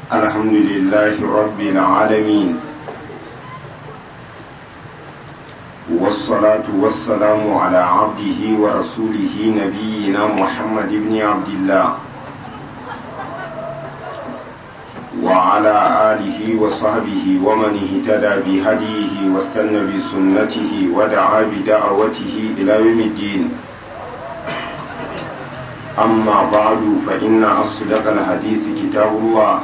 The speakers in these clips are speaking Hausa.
الحمد لله رب العالمين والصلاة والسلام على عبده ورسوله نبينا محمد بن عبد الله وعلى آله وصحبه ومن اهتدى بهديه واستنى بسنته ودعا بدعوته إلى يوم الدين أما بعد فإن أصدق الحديث كتاب الله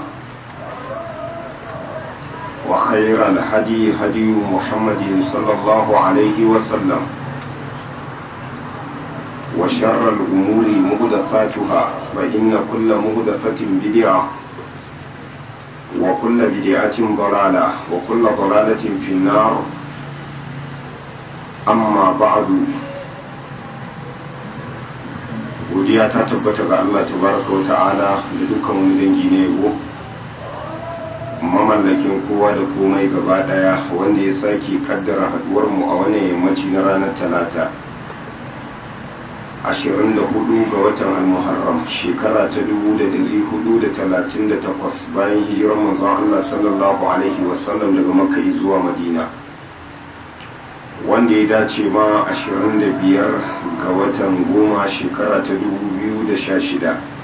وخير الهدي هدي محمد صلى الله عليه وسلم وشر الأمور مهدثاتها فإن كل مهدثة بدعة وكل بدعة ضلالة وكل ضلالة في النار أما بعد godiya ta tabbata ga Allah tabaraka wa ta'ala da dukkan wani dangi ne yabo mamallakin kowa da komai gaba daya wanda ya sake kaddara haduwar mu a wannan yammaci na ranar talata 24 ga watan al-muharram shekara ta 1438 bayan hijirar manzon Allah sallallahu alaihi wasallam daga makka zuwa madina wanda ya dace ma 25 ga watan goma shekara ta 2016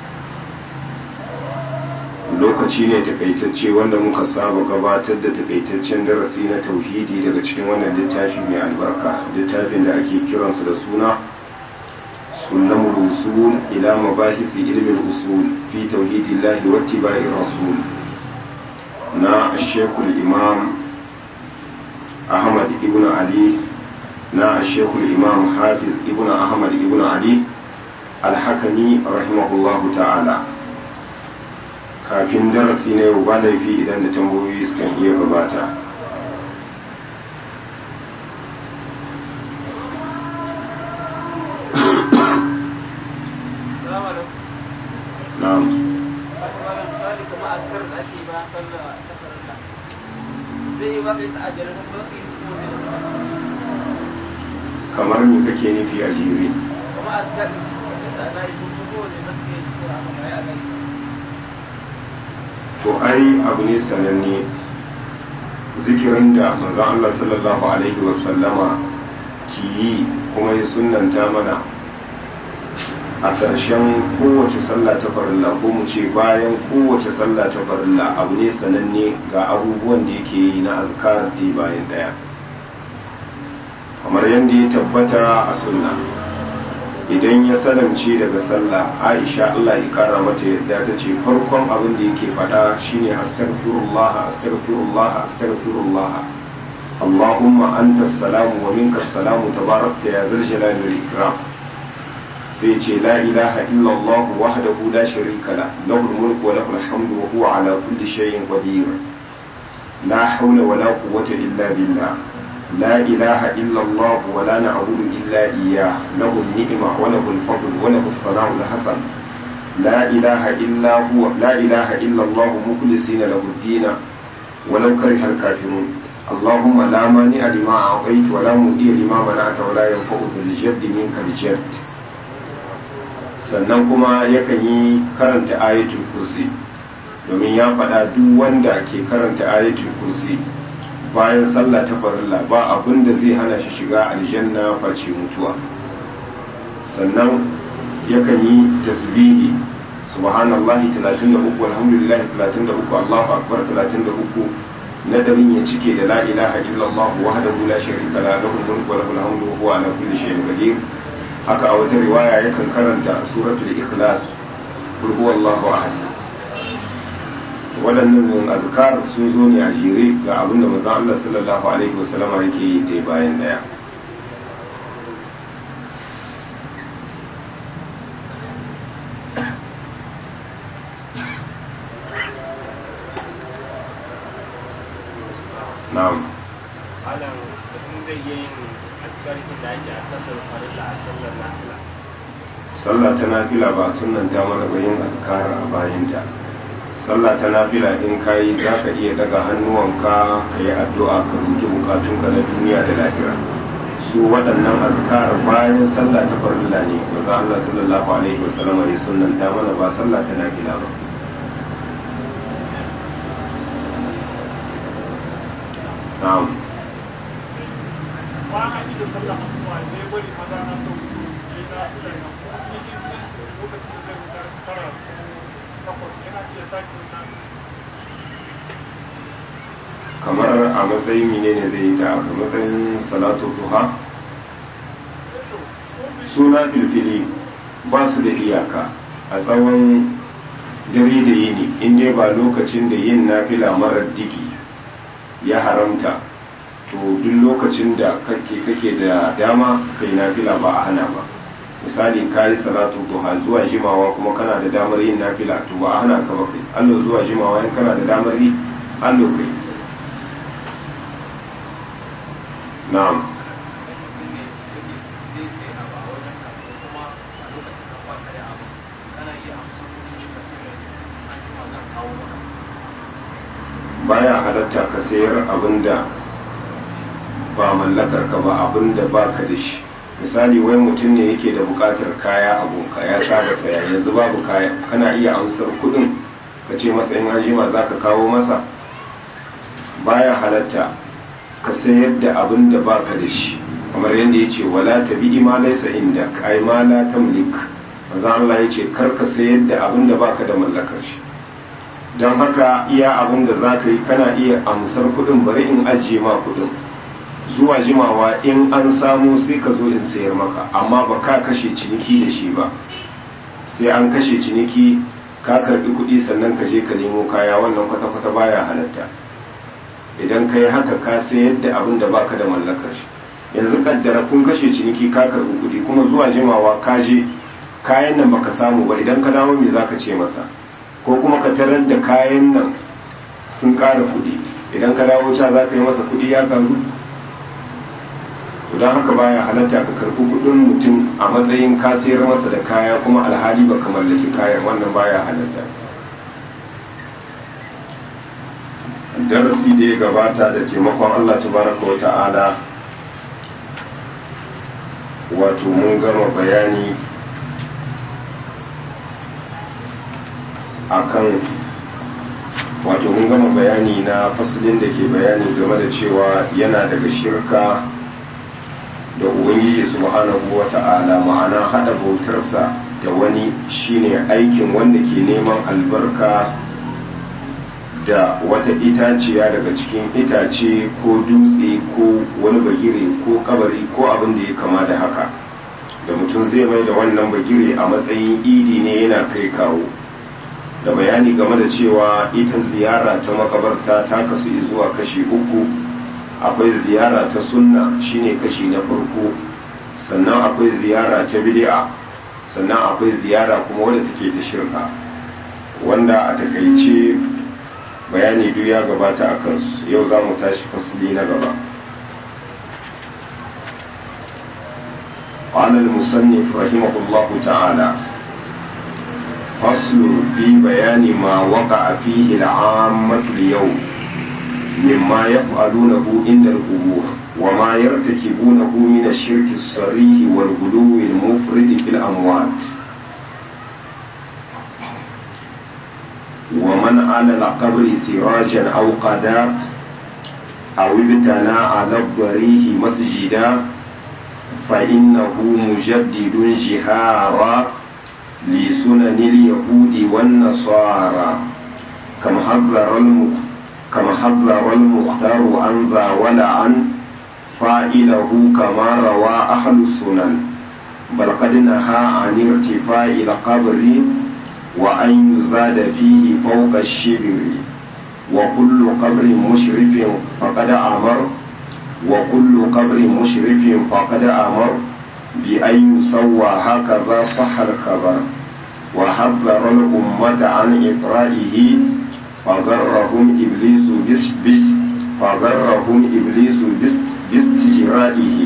lokaci ne takaitacce wanda muka saba gabatar da takaitaccen darasi na tauhidi daga cikin wannan littafi mai albarka littafin da ake kiransa da suna sunan usul ila mabahisi ilmin usul fi tauhidillahi wa tibai rasul na shekul imam ahmad ibn ali na shekul imam hafiz ibn ahmad ibn ali alhakami rahimahullahu ta'ala kafin darasi na yau ba laifi idan da tambayoyi sukan iya gabata na'am kamar me kake nufi a jere to ai abu ne sananne zikirin da manzon Allah sallallahu alaihi wasallama ki yi kuma ya sunanta mana a ƙarshen kowace sallah ta farilla ko mu ce bayan kowace sallah ta farilla abu ne sananne ga abubuwan da yake yi na azkar da bayan ɗaya kamar yadda ya tabbata a sunna idan ya salamce daga sallah aisha Allah ya kara mata yadda ta ce farkon abin da yake faɗa shine astaghfirullah astaghfirullah astaghfirullah Allahumma anta salamu wa minka salamu tabarakta ya zal jalali wal ikram sai ce la ilaha illa Allah wahdahu la sharika la lahu mulku wa lahu alhamdu wa huwa ala kulli shay'in qadir la hawla wa la quwwata illa billah لا إله إلا الله ولا نعبد إلا إياه له النعمة وله الفضل وله الثناء الحسن لا إله إلا هو لا إله إلا الله مخلصين له الدين ولو كره الكافرون اللهم لا مانع لما أعطيت ولا مؤدي لما منعت ولا ينفع ذو الجد منك الجد sannan kuma yakan yi karanta ayatul kursi domin ya faɗa duk wanda ke karanta ayatul kursi bayan sallah ta farilla ba abin da zai hana shi shiga aljanna face mutuwa sannan yakan yi tasbihi subhanallahi 33 alhamdulillahi 33 Allahu akbar 33 na darin ya cike da la ilaha illallah wahdahu la sharika la lahu mulku wa lahu alhamdu wa huwa ala kulli shay'in qadir haka a wata riwaya yakan karanta suratul ikhlas qul huwallahu ahad waɗannan azkar sun zo ne a jere ga abinda manzon Allah sallallahu alaihi wasallama yake yi ɗaya bayan ɗaya na'am alam mutum zai yi yin azkarkin da ake a sallar farilla a sallar nafila sallah ta nafila ba sunanta mana ba yin azkar a bayanta sallah ta nafila in ka yi za ka iya daga hannuwanka ka yi addu'a ka roki bukatunka na duniya da lahira su waɗannan azkar bayan sallah ta farilla ne maza Allah sallallahu alaihi wasallam ya sunnanta mana ba sallah ta nafila ba na'am ba a yi da sallah asuba ne bari maza na so su yi na ila na ko ni in san lokacin da zai wutar tara ko takwas yana iya sake wannan kamar a matsayin menene zai yi ta a matsayin salatu duha suna filfili ba su da iyaka a tsawon dare da yini in ne ba lokacin da yin nafila marar digi ya haramta to duk lokacin da kake kake da dama kai nafila ba a hana ba misali kayi salatu duha zuwa jimawa kuma kana da damar yin nafila to ba a hana ka ba kai allo zuwa jimawa in kana da damar yi allo kai na'am baya halatta ka sayar abinda ba mallakar ka ba abinda ba ka da shi misali wai mutum ne yake da bukatar kaya abunka ya saba saya yanzu babu kaya kana iya amsar kudin ka ce masa in hajima za ka kawo masa baya halatta ka sayar da abin da baka da shi kamar yadda ya ce wala ta bi ma laisa inda ai ma la tamlik manzo Allah ya ce kar ka sayar da abin da baka da mallakar shi don haka iya abin da za ka yi kana iya amsar kuɗin bari in ajiye ma kuɗin zuwa jimawa in an samu sai ka zo in sayar maka amma ba ka kashe ciniki da shi ba sai an kashe ciniki ka karbi kuɗi sannan ka je ka nemo kaya wannan kwata-kwata baya halatta idan ka yi haka ka sayar da abin da baka da mallakar shi yanzu kaddara kun kashe ciniki ka karbi kuɗi kuma zuwa jimawa ka je kayan nan baka samu ba idan ka dawo me zaka ce masa ko kuma ka tarar da kayan nan sun ƙara kuɗi idan ka dawo ca za ka yi masa kuɗi ya karu don haka baya halatta ka karɓi kuɗin mutum a matsayin ka sayar masa da kaya kuma alhali ba ka mallaki kayan wannan baya halatta darasi da ya gabata da taimakon Allah tabaraka wa ta'ala wato mun gama bayani akan wato mun gama bayani na fasalin da ke bayani game da cewa yana daga shirka da ubangiji subhanahu wa ta'ala ma'ana hada bautarsa da wani shine aikin wanda ke neman albarka da wata itaciya daga cikin itace ko dutse ko wani bagire ko kabari ko abin da ya kama da haka da mutum zai mai da wannan bagire a matsayin idi ne yana kai kawo da bayani game da cewa ita ziyara ta makabarta ta kasu zuwa kashi uku akwai ziyara ta sunna shine kashi na farko sannan akwai ziyara ta bid'a sannan akwai ziyara kuma wadda take ta shirka wanda a takaice bayani duk ya gabata a kansu yau za mu tashi fasili na gaba قال المصنف رحمه الله تعالى فصل في بيان ما وقع فيه العامة اليوم مما يفعلونه عند القبور وما يرتكبونه من الشرك الصريح والغلو المفرد في الأموات ومن على القبر سراجا أو قدا أو ابتنى على الضريح مسجدا فإنه مجدد جهارا لسنن اليهود والنصارى كما حذر كما حذر المختار عن ذا ولعن فاعله كما روى أهل السنن بل قد نهى عن ارتفاع القبر وأن يزاد فيه فوق الشبر وكل قبر مشرف فقد أمر وكل قبر مشرف فقد أمر بأن يسوى هكذا صح الخبر وحذر الأمة عن إقرائه فغرهم إبليس بس بس فغرهم إبليس بس باستجرائه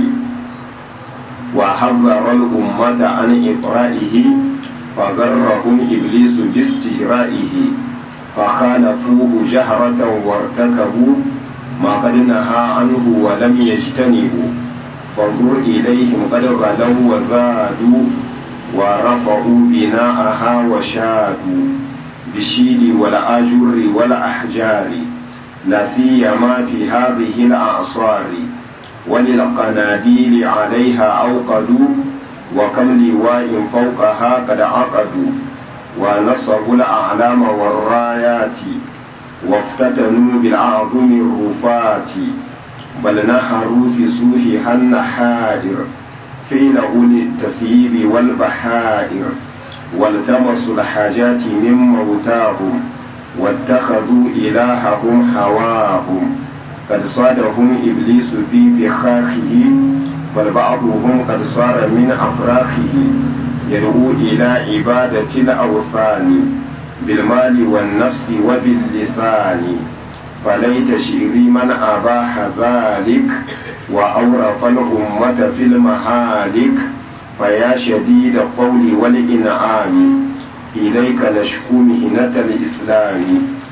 وحذر الأمة عن إقرائه فغرهم إبليس باستجرائه فخالفوه جهرة وارتكبوا ما قد نهى عنه ولم يجتنبوا فانظر إليهم قد غلوا وزادوا ورفعوا بناءها وشادوا بالشيد والآجر والأحجار لا سيما في هذه الأعصار وللقناديل عليها أوقدوا وكم لواء فوقها قد عقدوا ونصبوا الأعلام والرايات وافتتنوا بالأعظم الرفات بل نهروا في سوفها النحائر قيل أولي التسييب والبحائر والتمسوا الحاجات من موتاهم واتخذوا إلههم هواهم قد صادهم إبليس في بخاخه بل بعضهم قد صار من أفراخه يدعو إلى عبادة الأوثان بالمال والنفس وباللسان فليت شعري من أباح ذلك وأورط الأمة في المهالك فيا شديد القول والإنعام إليك نشكو مهنة الإسلام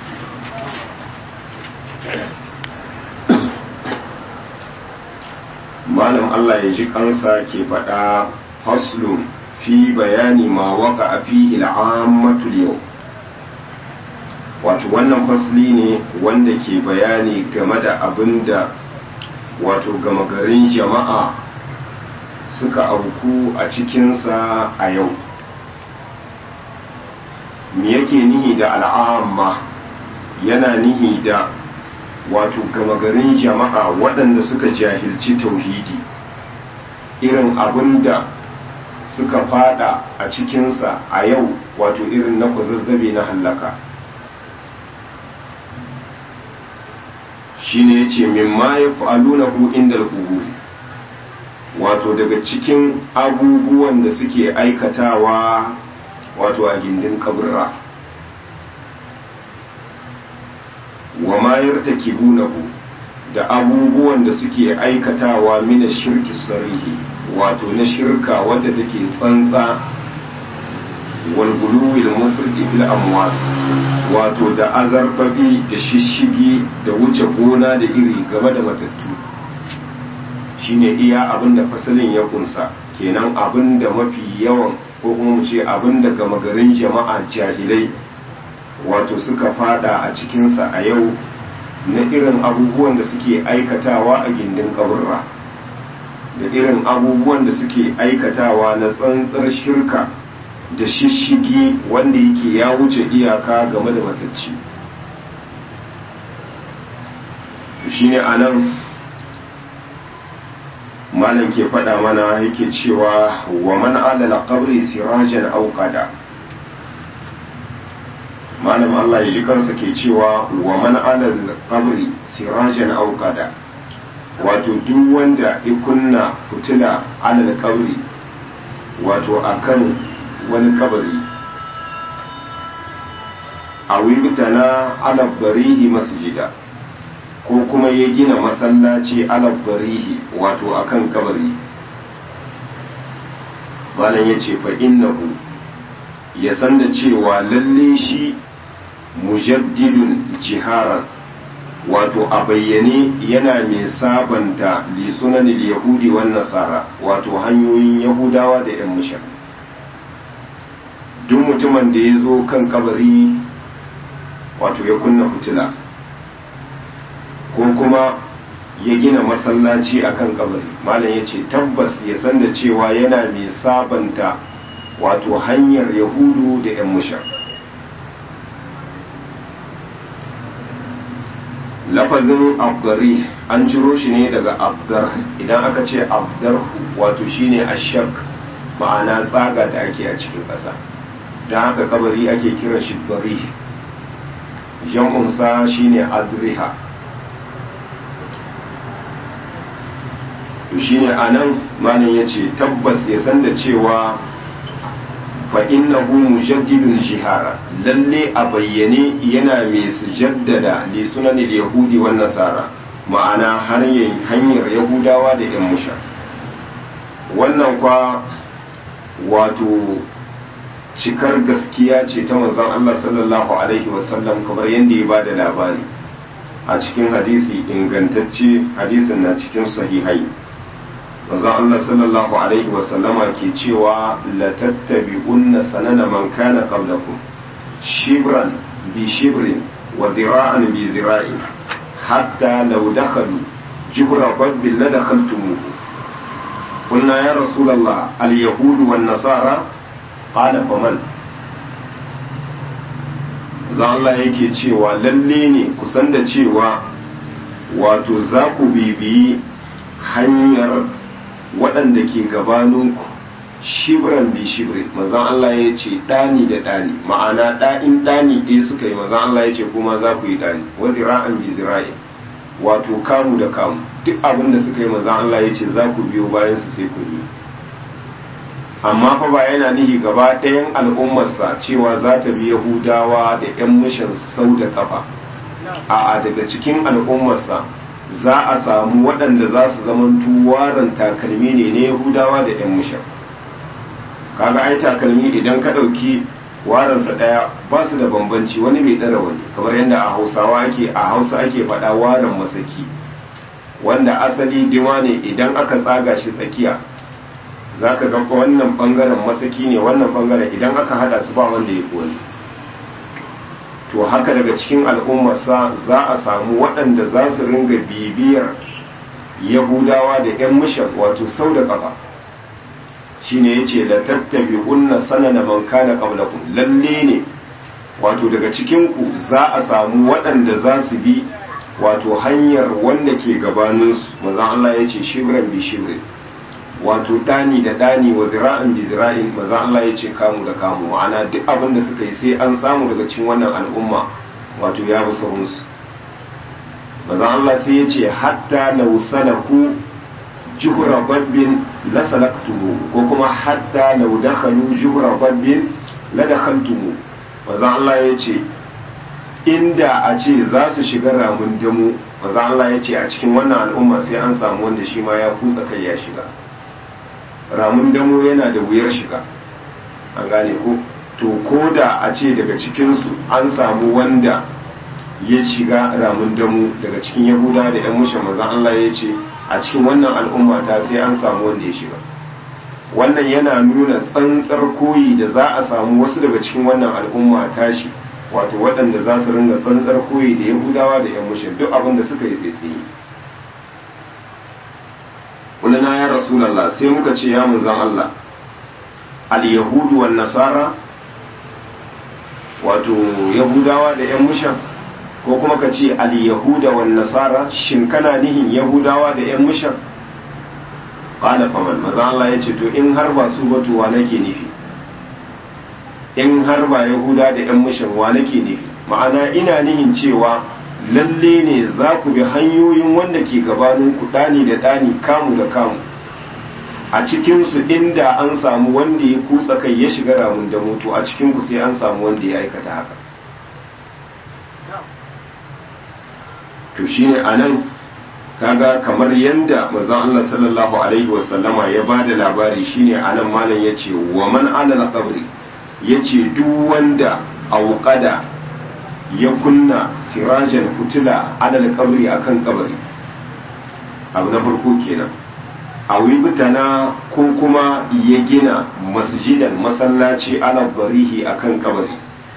malam Allah ya ji kansa ke faɗa faslun fi bayani ma waka a fi il'ammatul yau wato wannan fasli ne wanda ke bayani game da abin da wato gama garin jama'a suka auku a cikinsa a yau me yake nihi da al'amma yana nihi da wato gama garin jama'a waɗanda suka jahilci tauhidi irin abin da suka fada a cikinsa a yau wato irin na kwazazzabe na hallaka shi ne ya ce mimma ya fa'alunahu inda al'uburi wato daga cikin abubuwan da suke aikatawa wato a gindin kaburra wa ma yartakibunahu da abubuwan da suke aikatawa mina shirki sarihi wato na shirka wadda take tsantsa wal guluwil mufridi fil amwat wato da azarfafi da shishigi da wuce gona da iri game da matattu shine iya abin da fasalin ya kunsa kenan abin da mafi yawan ko kuma mu ce abin da gama garin jama'a jahilai wato suka fada a cikinsa a yau na irin abubuwan da suke aikatawa a gindin kaburra da irin abubuwan da suke aikatawa na tsantsar shirka da shishigi wanda yake ya wuce iyaka game da matacci shine a nan malam ke faɗa mana yake cewa wa man adala qabri sirajan auqada malam Allah ya ji kansa ke cewa wa man alal qabri sirajan auqada wato duk wanda ya kunna fitila alal qabri wato akan wani kabari a wibtana ala barihi masjida ko kuma ya gina masallaci ala barihi wato akan kabari malam ya ce fa innahu ya san da cewa lalle shi mujaddidun jiharan wato a bayyane yana mai sabanta lisunanin yahudi wan nasara wato hanyoyin yahudawa da 'yan mushar duk mutumin da ya zo kan kabari wato ya kunna fitila ko kuma ya gina masallaci a kan kabari malam ya ce tabbas ya san da cewa yana mai sabanta wato hanyar yahudu da 'yan mushar lafazin abdari an ciro shi ne daga abdar idan aka ce abdar wato shine ashak ma'ana tsaga da ake a cikin ƙasa don haka kabari ake kira shi bari jam'unsa shine adriha to shine anan malam ya ce tabbas ya san da cewa fa innahu mujaddidun jihara lalle a bayyane yana mai sujaddada li sunanil yahudi wan nasara ma'ana hanyar yahudawa da yan musha wannan kwa wato cikar gaskiya ce ta manzon Allah sallallahu alaihi wasallam kamar yadda ya bada labari a cikin hadisi ingantacce hadisin na cikin sahihai manzon Allah sallallahu alaihi wasallama ke cewa la tattabi'unna sanana man kana qablakum shibran bi shibrin wa dira'an bi dira'in hatta law dakhalu jibra dabbin la dakhaltumuhu قلنا يا رسول الله اليهود والنصارى قال فمن za Allah yake cewa lalle ne kusan da cewa wato za ku bibiyi hanyar waɗanda ke gabaninku shibran bi shibri mazan Allah ya ce ɗani da ɗani ma'ana ɗa'in ɗani ɗaya suka yi mazan Allah ya ce kuma za ku yi ɗani wa zira'an bi zira'in wato kamu da kamu duk abin da suka yi mazan Allah ya ce za ku biyo bayan su sai ku yi amma fa ba yana nihi gaba ɗayan al'ummarsa cewa za ta bi yahudawa da 'yan mishan sau da kafa a daga cikin al'ummarsa za a samu waɗanda za su zamantu waran takalmi ne na yahudawa da 'yan mishan kaga ai takalmi idan ka ɗauki waransa ɗaya ba su da bambanci wani bai ɗara wani kamar yadda a hausawa ake a hausa ake faɗa waran masaki wanda asali dima ne idan aka tsaga shi tsakiya za ka ga wannan bangaren masaki ne wannan bangaren idan aka hada su ba wanda ya wani to haka daga cikin al'ummarsa za a samu waɗanda za su ringa bibiyar yahudawa da 'yan mishan wato sau da ƙafa shi ne ya ce da tattabi unna sanana man kana qablakum lalle ne wato daga cikinku za a samu waɗanda za su bi wato hanyar wanda ke gabaninsu manzon Allah ya ce shibran bi shibrin wato ɗani da ɗani wa zira'in bi zira'in maza Allah ya ce kamu da kamu ma'ana duk abin da suka yi sai an samu daga cikin wannan al'umma wato ya bi sahunsu maza Allah sai ya ce hatta na salaku juhura babbin la salaktumu ko kuma hatta na dakhalu juhura babbin la dakhaltumu maza Allah ya ce inda a ce za su shiga ramin damu maza Allah ya ce a cikin wannan al'umma sai an samu wanda shi ma ya kutsa kai ya shiga ramun damo yana da wuyar shiga an gane ko to ko da a ce daga cikinsu an samu wanda ya shiga ramun damo daga cikin yahuda da yan mushe mazan Allah ya ce a cikin wannan al'umma ta sai an samu wanda ya shiga wannan yana nuna tsantsar koyi da za a samu wasu daga cikin wannan al'umma tashi wato waɗanda za su ringa tsantsar koyi da yahudawa da yan mushe duk abin da suka yi sai su yi kulina ya rasulallah sai muka ce ya munzan Allah al-yahudu wan nasara wato yahudawa da yan mushan ko kuma ka ce al-yahuda wan nasara shin kana nihin yahudawa da yan mushan qala faman manzan Allah ya ce to in har ba su ba to wa nake nufi in har ba yahuda da yan mushan wa nake nufi ma'ana ina nihin cewa lalle ne za ku bi hanyoyin wanda ke gabanin ku ɗani da ɗani kamu da kamu a cikinsu inda an samu wanda ya kutsa kai ya shiga ramun da mutu a cikinku sai an samu wanda ya aikata haka to shine a nan kaga kamar yadda mazan Allah sallallahu alaihi wasallama ya ba da labari shine a nan malam ya ce wa man alal qabri ya ce duk wanda auqada ya kunna sirajan fitila alal kabri akan kabari abu na farko kenan a wibitana ko kuma ya gina masjidan masallaci ala barihi akan kabari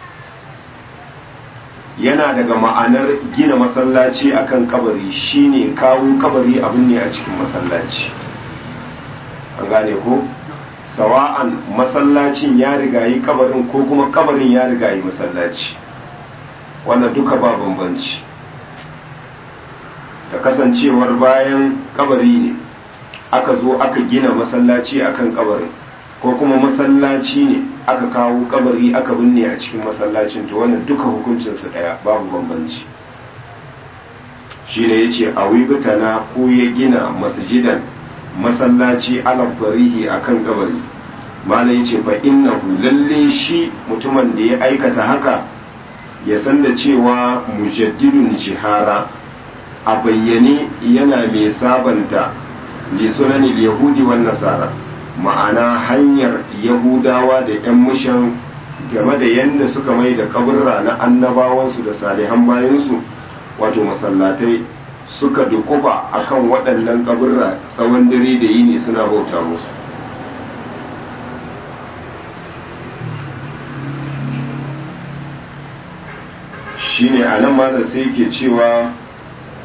yana daga ma'anar gina masallaci akan kabari shine kawo kabari abin ne a cikin masallaci an gane ko sawa'an masallacin ya rigayi kabarin ko kuma kabarin ya rigayi masallaci wannan duka ba bambanci da kasancewar bayan kabari ne aka zo aka gina masallaci akan kabarin ko kuma masallaci ne aka kawo kabari aka binne a cikin masallacin to wannan duka hukuncinsu daya babu bambanci shi ne ya ce a wibitana ko ya gina masjidan masallaci ala barihi akan kabari malai ce fa innahu lalle shi mutumin da ya aikata haka ya san da cewa mujaddidun jihara a bayyane yana mai sabanta li sunanil yahudi wan nasara ma'ana hanyar yahudawa da yan mushan game da yadda suka mai da kaburra na annabawansu da salihan bayansu wato masallatai suka dukuba akan waɗannan kaburra tsawon dare da yini suna bauta musu shine a nan malam sai ke cewa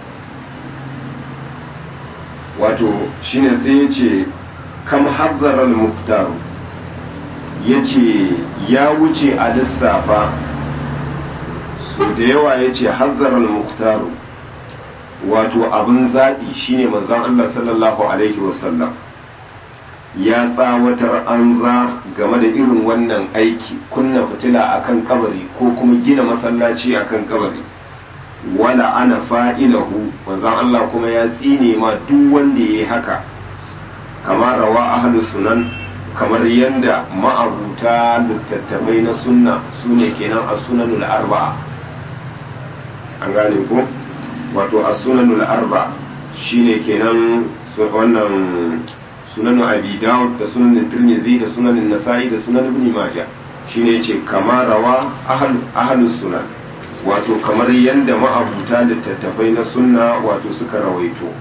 wato shine sai ya ce kam hazzarar muktaru ya ce ya wuce a lissafa so da yawa ya ce hazzarar muktaru wato abin zaɓi shine manzon Allah sallallahu alaihi wasallam ya tsawatar an za game da irin wannan aiki kunna fitila akan kabari ko kuma gina masallaci akan kabari wala ana fa'ilahu manzon Allah kuma ya tsine ma duk wanda yayi haka kamar rawa ahlus sunan kamar yanda ma'abuta littattafai na sunna sune kenan as-sunanul arba'a an gane ko wato as-sunanul arba'a shine kenan wannan sunan abi dawud da sunan tirmidhi da sunan nasa'i da sunan ibn majah shine yace kama rawa ahlus sunan wato kamar yanda ma'abuta littattafai na sunna wato suka rawaito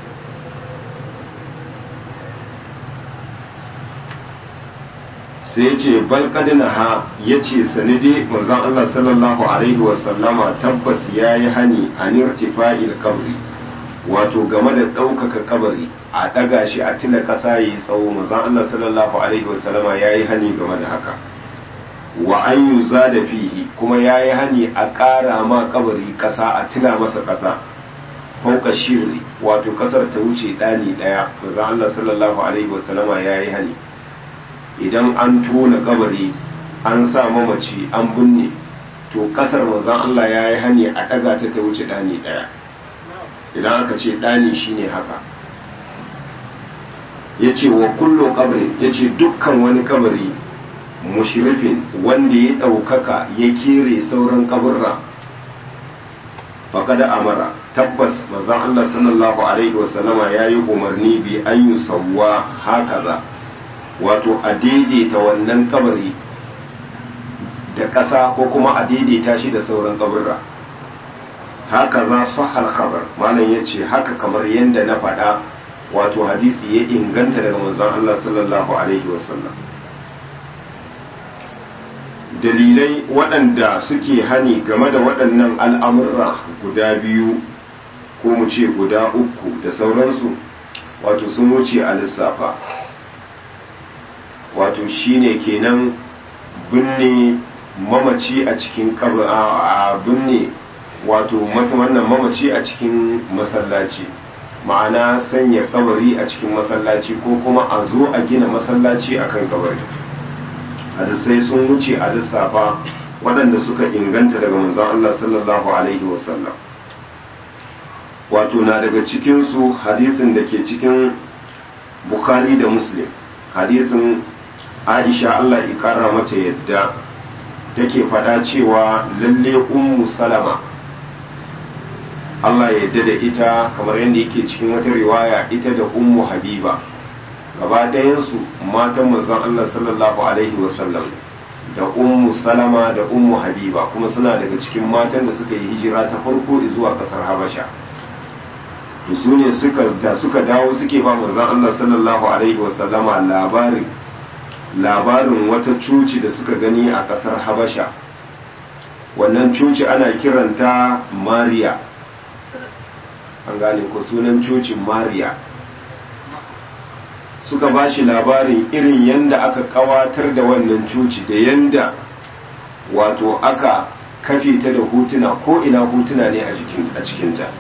sai ya ce balkadina ha ya ce sanide manzon Allah sallallahu alaihi wasallama tabbas ya yi hani a nirtifa'il kabri wato game da ɗaukaka kabari a ɗaga shi a tila ƙasa ya yi tsawo manzon Allah sallallahu alaihi wasallama ya yi hani game da haka wa an yi da fihi kuma ya yi hani a ƙara ma kabari ƙasa a tila masa ƙasa fauka shiri wato ƙasar ta wuce ɗani ɗaya manzon Allah sallallahu alaihi wasallama ya yi hani idan an tona kabari an sa mamaci an binne to kasar manzon Allah ya yi hani a ɗaga ta ta wuce ɗani ɗaya idan aka ce ɗani shine haka ya ce wa kullo kabari ya ce dukkan wani kabari mushrifin wanda ya ɗaukaka ya kere sauran kaburra faƙada amara tabbas manzon Allah sallallahu alaihi wasallama ya yi umarni bi an yi sauwa haka za wato a daidaita wannan kabari da ƙasa ko kuma a daidaita shi da sauran kaburra haka za su khabar malam ya ce haka kamar yadda na faɗa wato hadisi ya inganta daga manzon Allah sallallahu alaihi wasallam dalilai waɗanda suke hani game da waɗannan al'amurra guda biyu ko mu ce guda uku da sauransu wato sun wuce a lissafa wato shine kenan binne mamaci a cikin a binne wato masu wannan mamaci a cikin masallaci ma'ana sanya kabari a cikin masallaci ko kuma a zo a gina masallaci akan kabari hadisai sun wuce a lissafa waɗanda suka inganta daga manzon Allah sallallahu alaihi wasallam wato na daga cikinsu hadisin da ke cikin bukhari da muslim hadisin aisha Allah ikara mata yadda take faɗa cewa lalle ummu salama Allah yadda da ita kamar yadda yake cikin wata riwaya ita da ummu habiba gaba ɗayansu matan manzon Allah sallallahu alaihi wasallam da ummu salama da ummu habiba kuma suna daga cikin matan da suka yi hijira ta farko zuwa ƙasar habasha su ne da suka dawo suke ba manzon Allah sallallahu alaihi wasallama labarin labarin wata cuci da suka gani a ƙasar habasha wannan cuci ana kiranta mariya an gane ko sunan cocin mariya suka ba shi labarin irin yadda aka kawatar da wannan cuci da yadda wato aka kafe ta da hutuna ko ina hutuna ne a cikinta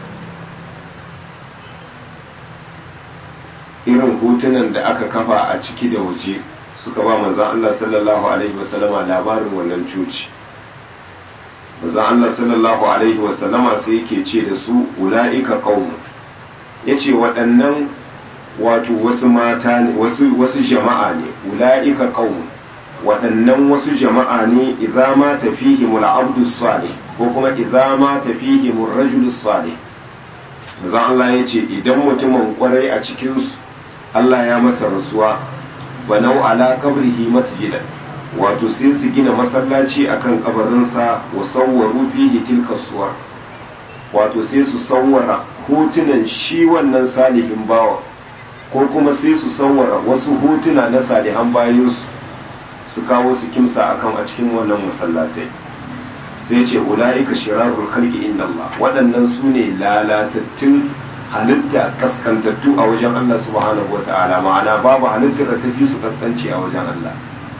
irin hutunan da aka kafa a ciki da waje suka ba manzan Allah sallallahu Alaihi wasallama labarin wannan cuci manzan Allah sallallahu Alaihi wasallama sai yake ce da su ula'ika ƙaunu ya ce waɗannan wato wasu mata ne wasu jama'a ne ula'ika ƙaunu waɗannan wasu jama'a ne idza ma tafihimul abdu salih ko kuma idza ma tafihimur rajul salih manzan Allah ya ce idan mutumin kwarai a cikinsu Allah ya masa rasuwa banau ala kabrihi masjidan wato sai su gina masallaci akan kabarinsa wa sawwaru fihi tilka suwar wato sai su sawwara hotunan shi wannan salihin bawa ko kuma sai su sawwara wasu hotuna na salihan bayansu su kawo su kimsa akan a cikin wannan masallatai sai ce ula'ika shirarul khalqi inda Allah waɗannan su ne lalatattun halitta kaskantattu a wajen Allah subhanahu wa ta'ala ma'ana babu halittar da ta fi su kaskanci a wajen Allah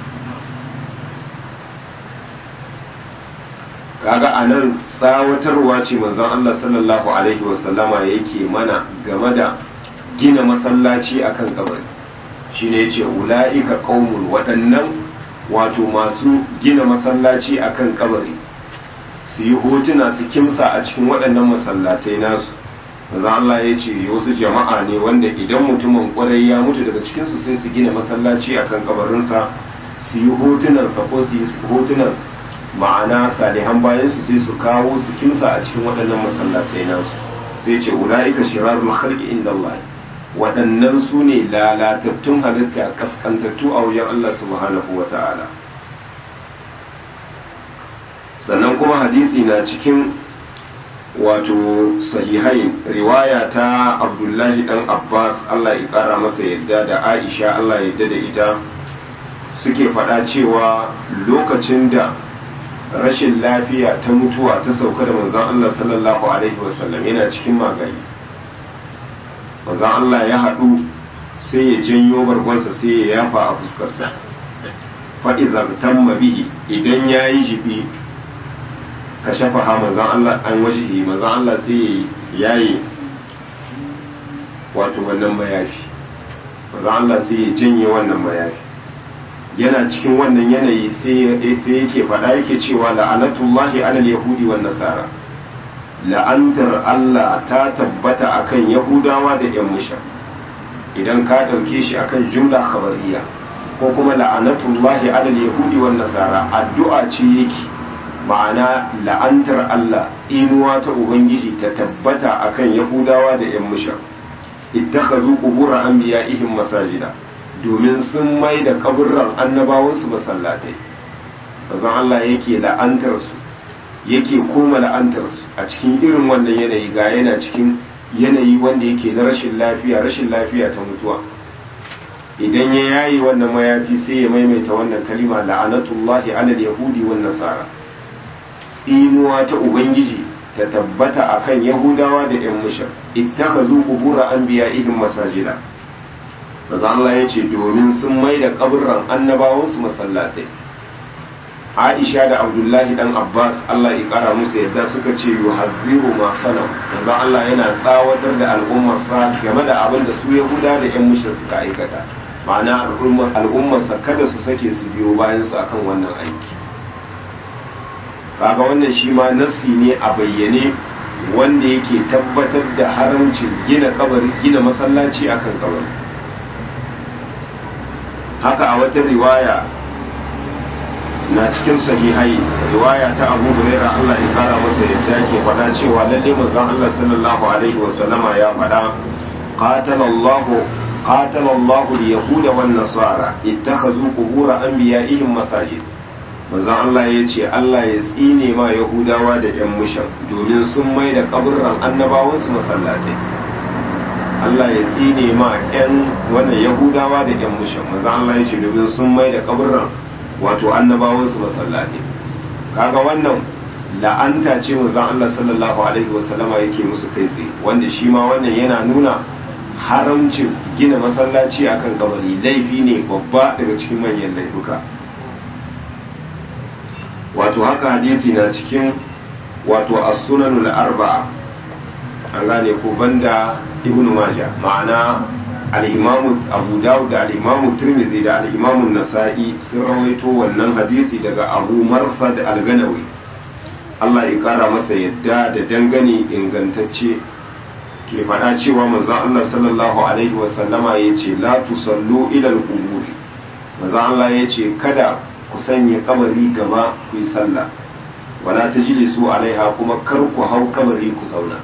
kaga a nan tsawatarwa ce manzon Allah sallallahu alaihi wasallama yake mana game da gina masallaci akan kabari shine yace ula'ika qaumun waɗannan wato masu gina masallaci akan kabari su yi hotuna su kimsa a cikin waɗannan masallatai nasu manzon Allah ya ce wasu jama'a ne wanda idan mutumin kwarai ya mutu daga cikinsu sai su gina masallaci akan kabarinsa su yi hotunansa ko su yi hotunan ma'ana salihan bayan su sai su kawo su kimsa a cikin waɗannan masallatai nasu sai ce ula'ika shirarul khalqi inda Allah waɗannan su ne lalatattun halitta kaskantattu a wajen Allah subhanahu wa ta'ala sannan kuma hadisi na cikin wato sahihai riwaya ta abdullahi dan abbas Allah ya kara masa yadda da aisha Allah ya yadda da ita suke faɗa cewa lokacin da rashin lafiya ta mutuwa ta sauka da manzon Allah sallallahu alaihi wasallam yana cikin magani manzon Allah ya haɗu sai ya janyo bargonsa sai ya yafa a fuskarsa fa'iza tamma bihi idan ya yi jibi ka shafa ha manzon Allah an wajihi manzon Allah sai ya yayi wato wannan mayafi manzon Allah sai ya janye wannan mayafi yana cikin wannan yanayi sai yake faɗa yake cewa la'anatullahi alal yahudi wan nasara la'antar Allah ta tabbata akan yahudawa da yan musha idan ka ɗauke shi akan jumla khabariya ko kuma la'anatullahi alal yahudi wan nasara addu'a ce yake ma'ana la'antar Allah tsinuwa ta ubangiji ta tabbata akan yahudawa da yan musha ittakhadhu qubur anbiya'ihim masajida domin sun mai da kaburran annabawansu masallatai bazan Allah yake la'antarsu yake koma la'antarsu a cikin irin wannan yanayi ga yana cikin yanayi wanda yake na rashin lafiya rashin lafiya ta mutuwa idan ya yayi wannan mayafi sai ya maimaita wannan kalima la'anatullahi alal yahudi wan nasara tsinuwa ta ubangiji ta tabbata akan yahudawa da yan mushar ittakhadhu qubur anbiya'ihim masajida maza Allah ya ce domin sun mai da kaburran annabawansu masallatai Aisha da Abdullahi dan Abbas Allah ya kara musu yadda suka ce yuhazziru ma sanam maza Allah yana tsawatar da al'ummarsa game da abin da su Yahuda da ƴan mushin suka aikata ma'ana al'ummarsa kada su sake su biyo bayan su akan wannan aiki kaga wannan shi ma nasi ne a bayyane wanda yake tabbatar da haramcin gina kabari gina masallaci akan kabari haka a wata riwaya na cikin sahihai riwaya ta abu huraira Allah ya kara masa yadda ke faɗa cewa lalle manzon Allah sallallahu alaihi wa sallama ya faɗa qatala Allah qatala Allah al-yahud wan nasara ittakhadhu qubur anbiya'ihim masajid manzon Allah ya ce Allah ya tsine ma yahudawa da yan mushan domin sun mai da kaburran annabawansu masallatai Allah ya tsine ma 'yan wannan Yahudawa da 'yan mushin manzo Allah ya ce domin sun mai da kaburran wato annabawansu masallatai kaga wannan la'anta ce manzo Allah sallallahu alaihi wasallama yake musu kai tsaye wanda shi ma wannan yana nuna haramcin gina masallaci akan kabari laifi ne babba daga cikin manyan laifuka wato haka hadisi na cikin wato as-sunanul arba'a an gane ko banda ibnu maja ma'ana al-imamu abu dawud da al-imamu tirmidhi da al-imamu nasa'i sun rawaito wannan hadisi daga abu marsad al-ganawi Allah ya kara masa yadda da dangane ingantacce ke faɗa cewa manzon Allah sallallahu alaihi wa sallama yace la tusallu ila al-quburi manzon Allah yace kada ku sanya kabari gaba ku yi sallah wala tajlisu alaiha kuma kar ku hau kabari ku zauna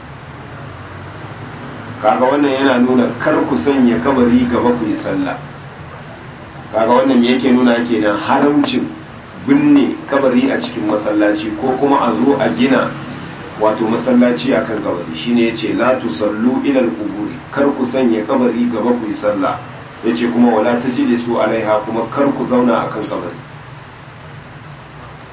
kaga wannan yana nuna kar ku sanya kabari gaba ku yi sallah kaga wannan me yake nuna kenan haramcin binne kabari a cikin masallaci ko kuma a zo a gina wato masallaci akan kabari shine yace la tusallu ila al-quburi kar ku sanya kabari gaba ku yi sallah yace kuma wala tajlisu alaiha kuma kar ku zauna akan kabari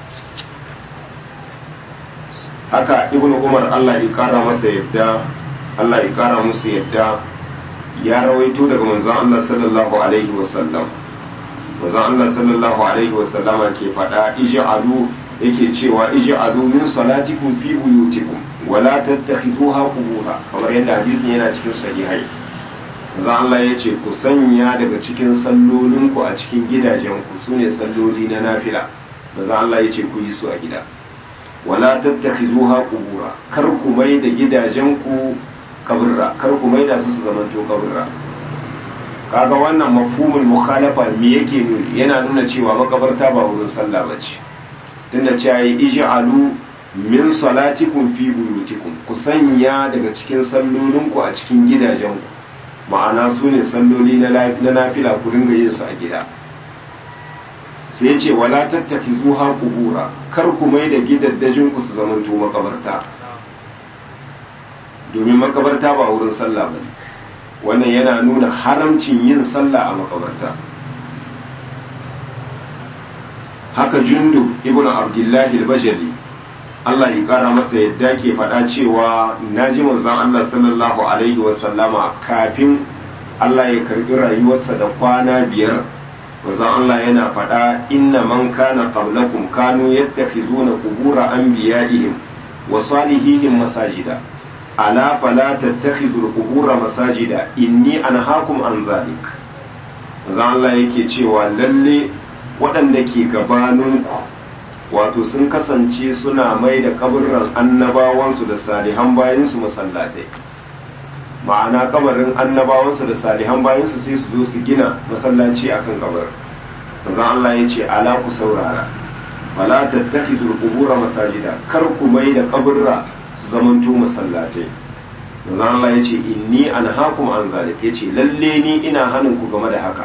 haka ibnu umar Allah ya kara masa yadda Allah ya kara musu yadda ya rawaito daga manzon Allah sallallahu alaihi wasallam manzon Allah sallallahu alaihi wasallama ke faɗa ij'alu yake cewa ij'alu min salatikum fi buyutikum wala tattakhiduha qubura kamar yadda hadisin yana cikin sahihai manzon Allah ya ce ku sanya daga cikin sallolinku a cikin gidajenku sune salloli na nafila manzon Allah ya ce ku yi su a gida wala tattakhizuha qubura kar ku mai da gidajenku kaburra kar ku mai da su su zamanto kaburra kaga wannan mafhumul mukhalafa me yake nuni yana nuna cewa makabarta ba wurin sallah bace tunda cewa yi ij'alu min salatikum fi buyutikum ku sanya daga cikin sallolinku a cikin gidajenku ma'ana su ne salloli na nafila ku ringa yin su a gida sai ya ce wala tattaki zuha kubura kar ku mai da gidaddajin ku su zamanto makabarta domin makabarta ba wurin sallah ba wannan yana nuna haramcin yin sallah a makabarta haka jundu ibnu abdullahi al-bajali Allah ya kara masa yadda ke faɗa cewa naji manzon Allah sallallahu alaihi wasallama kafin Allah ya karbi rayuwarsa da kwana biyar manzon Allah yana faɗa inna man kana qablakum kanu yattakhizuna qubura anbiya'ihim wa salihihim masajida ala fala tattakhidul qubura masajida inni anhaakum an zalik manzon Allah yake cewa lalle waɗanda ke gabaninku wato sun kasance suna mai da kaburran annabawansu da salihan bayansu masallatai ma'ana kabarin annabawansu da salihan bayansu sai su zo su gina masallaci akan kabar manzon Allah ya ce ala ku saurara wala tattakidul qubura masajida kar ku mai da kaburra su zamanto masallatai manzon Allah ya ce inni anhaakum an zalik ya ce lalle ni ina hanin ku game da haka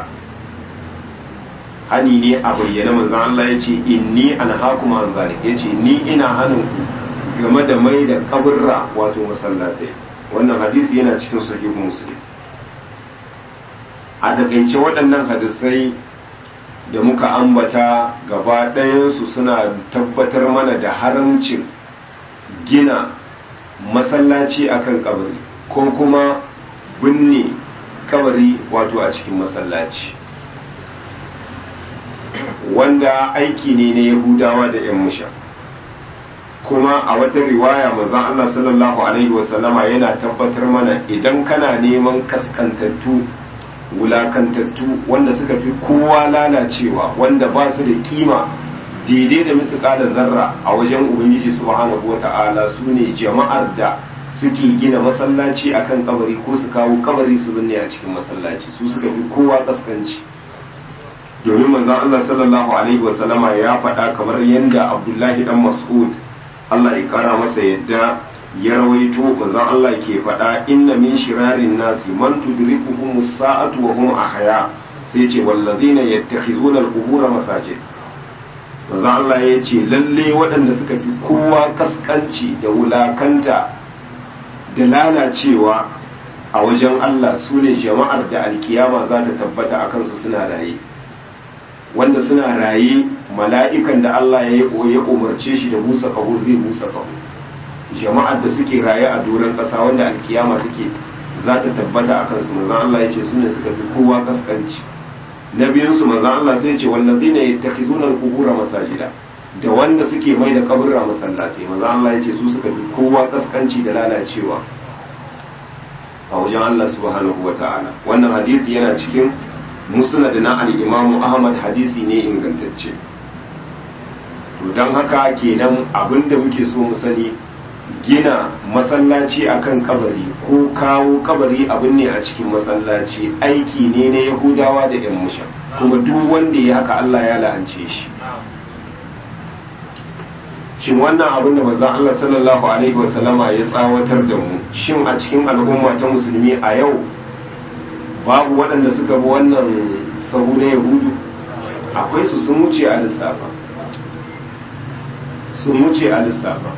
hani ne a bayyana manzon Allah ya ce inni anhaakum an zalik ya ce ni ina hanin ku game da mai da kaburra wato masallatai wannan hadisi yana cikin sahihu muslim a takaice waɗannan hadisai da muka ambata gaba ɗayansu suna tabbatar mana da haramcin gina masallaci akan kabari ko kuma binne kabari wato a cikin masallaci wanda aiki ne na yahudawa da 'yan musha kuma a wata riwaya manzon Allah sallallahu alaihi wasallama yana tabbatar mana idan kana neman kaskantattu wulakantattu wanda suka fi kowa lalacewa wanda ba su da kima daidai da misƙala zarra a wajen ubangiji subhanahu wata'ala su ne jama'ar da suke gina masallaci akan kabari ko su kawo kabari su binne a cikin masallaci su suka fi kowa kaskanci domin manzon Allah sallallahu alaihi wasallama ya faɗa kamar yadda Abdullahi dan Mas'ud Allah ya kara masa yadda ya rawaito manzon Allah ke faɗa inna min shirarin nasi man tudrikuhum as-sa'atu wa hum ahya sai ce wallazina yattakhizuna al-qubur masajid manzon Allah ya ce lalle waɗanda suka fi kowa kaskanci da wulakanta da lalacewa a wajen Allah su ne jama'ar da alkiyama za ta tabbata a kansu suna raye wanda suna raye mala'ikan da Allah ya ya umarce shi da busa kaho zai busa kaho jama'ar da suke raye a doron ƙasa wanda alkiyama take za ta tabbata a kansu manzan Allah ya ce su ne suka fi kowa kaskanci na biyunsu manzan Allah sai ce wallazi ne ta khizunar kubura masajida da wanda suke mai da kaburra masallatai manzan Allah ya ce su suka fi kowa kaskanci da lalacewa a wajen Allah subhanahu wa ta'ala wannan hadisi yana cikin musnad na al-imamu ahmad hadisi ne ingantacce to don haka kenan abinda muke so mu sani gina masallaci akan kabari ko kawo kabari abin ne a cikin masallaci aiki ne na yahudawa da yan musha kuma duk wanda ya haka Allah ya la'ance shi shin wannan abin da manzon Allah sallallahu alaihi wasallama ya tsawatar da mu shin a cikin al'umma ta musulmi a yau babu waɗanda suka bi wannan sahu na yahudu akwai su sun wuce a lissafa sun wuce a lissafa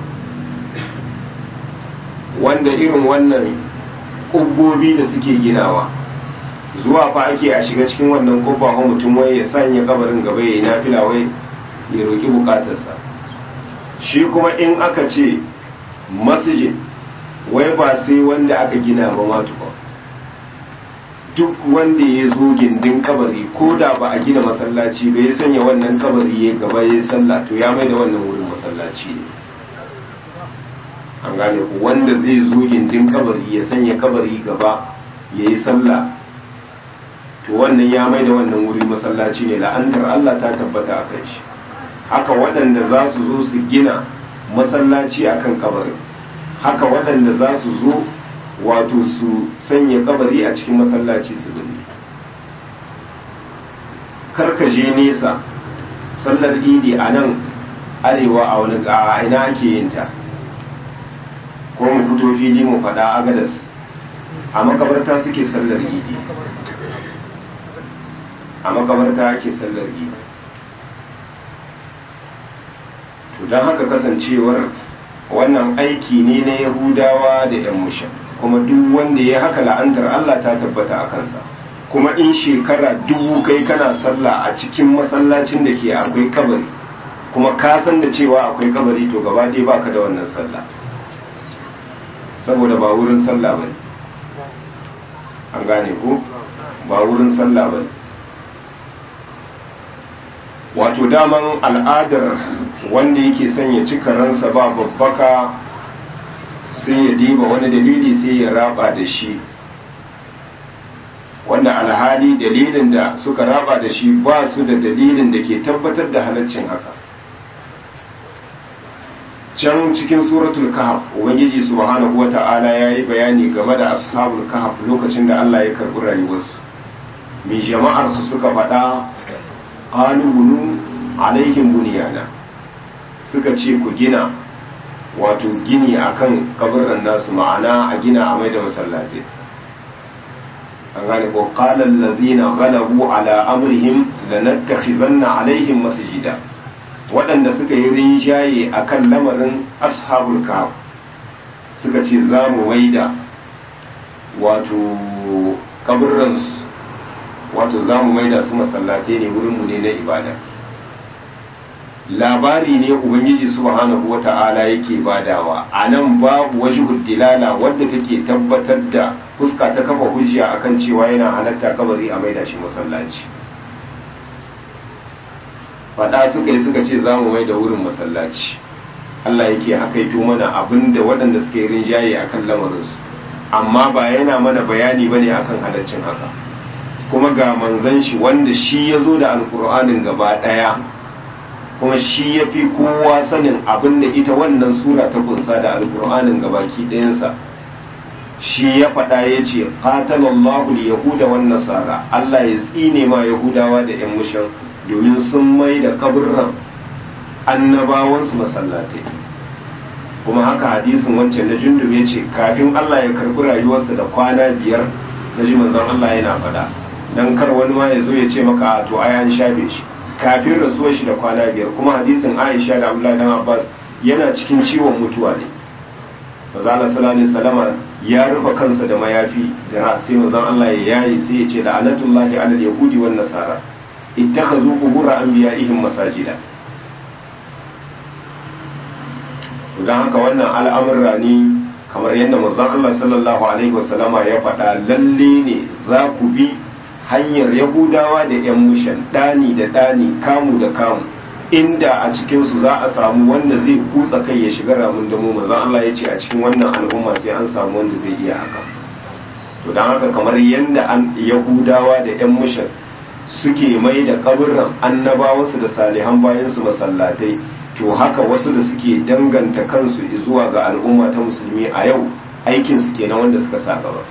wanda irin wannan ƙubbobi da suke ginawa zuwa fa ake a shiga cikin wannan ƙubba ko mutum wai ya sanya kabarin gaba ya yi nafila wai ya roƙi bukatarsa shi kuma in aka ce masjid wai ba sai wanda aka gina ba ma tukwa duk wanda ya zo gindin kabari ko da ba a gina masallaci ba ya sanya wannan kabari ya gaba ya sallah to ya mai da wannan wurin masallaci ne an gane ku wanda zai zo gindin kabari ya sanya kabari gaba ya yi sallah to wannan ya mai da wannan wuri masallaci ne la'antar Allah ta tabbata a kai shi haka waɗanda za su zo su gina masallaci akan kabarin haka waɗanda za su zo wato su sanya kabari a cikin masallaci su binne karkaje nesa sallar idi a nan arewa a wani a ina ake yin ta ko mu fito fili mu faɗa agadas a makabarta suke sallar idi a makabarta ake sallar idi to don haka kasancewar wannan aiki ne na yahudawa da 'yan mushan kuma duk wanda ya haka la'antar Allah ta tabbata a kansa kuma in shekara dubu kai kana sallah a cikin masallacin da ke akwai kabari kuma ka san da cewa akwai kabari to gaba ɗaya baka da wannan sallah saboda ba wurin sallah bane an gane ko ba wurin sallah bane wato daman al'adar wanda yake son ya cika ransa ba babbaka sai ya diba wani dalili sai ya raba da shi wanda alhali dalilin da suka raba da shi ba su da dalilin da ke tabbatar da halaccin haka can cikin suratul kahf ubangiji subhanahu wata'ala ya yi bayani game da ashabul kahf lokacin da Allah ya karɓi rayuwarsu mai jama'ar su suka faɗa qalu bunu alaihim bunyana suka ce ku gina wato gini akan kabarin nasu ma'ana a gina a mai da masallaci an gane ko qala allazina ghalabu ala amrihim lanattakhizanna alaihim masjida waɗanda suka yi rinjaye akan lamarin ashabul kahf suka ce za mu maida wato kaburran wato za mu maida su masallatai ne wurinmu ne na ibada labari ne ubangiji subhanahu wata'ala yake badawa a nan babu wasu dilala wadda take tabbatar da fuska ta kafa hujja akan cewa yana halatta kabari a maida shi masallaci faɗa suka yi suka ce za mu mai da wurin masallaci Allah yake hakaito mana abin da waɗanda suka yi rinjaye akan lamarinsu amma ba yana mana bayani bane akan halaccin haka kuma ga manzon shi wanda shi ya zo da alkur'anin gaba ɗaya kuma shi ya fi kowa sanin abin da ita wannan sura ta kunsa da alkur'anin gabaki ɗayansa shi ya faɗa ya ce qatalallahu yahuda wan nasara Allah ya tsine ma yahudawa da yan mushan domin sun mai da kaburran annabawansu masallatai kuma haka hadisin wancan na jundub ya ce kafin Allah ya karbi rayuwarsa da kwana biyar na ji manzon Allah yana faɗa dan kar wani ma ya zo ya ce maka to ai an shafe shi kafin rasuwar shi da kwana biyar kuma hadisin Aisha da Abdullahi dan Abbas yana cikin ciwon mutuwa ne manzon Allah sallallahu alaihi wasallama ya rufe kansa da mayafi da sai manzon Allah ya yayi sai ya ce la'anatullahi alal yahudi wan nasara ittakhadhu qubur anbiya'ihim masajida don haka wannan al'amurra ne kamar yadda manzon Allah sallallahu alaihi wasallama ya faɗa lalle ne za ku bi hanyar yahudawa da yan mushan ɗani da ɗani kamu da kamu inda a cikinsu za a samu wanda zai kutsa kai ya shiga ramin damo manzon Allah ya ce a cikin wannan al'umma sai an samu wanda zai iya haka to don haka kamar yadda an yahudawa da yan mushan suke mai da kaburran annabawansu da salihan bayansu masallatai to haka wasu da suke danganta kansu zuwa ga al'umma ta musulmi a yau aikinsu kenan wanda suka sa gaba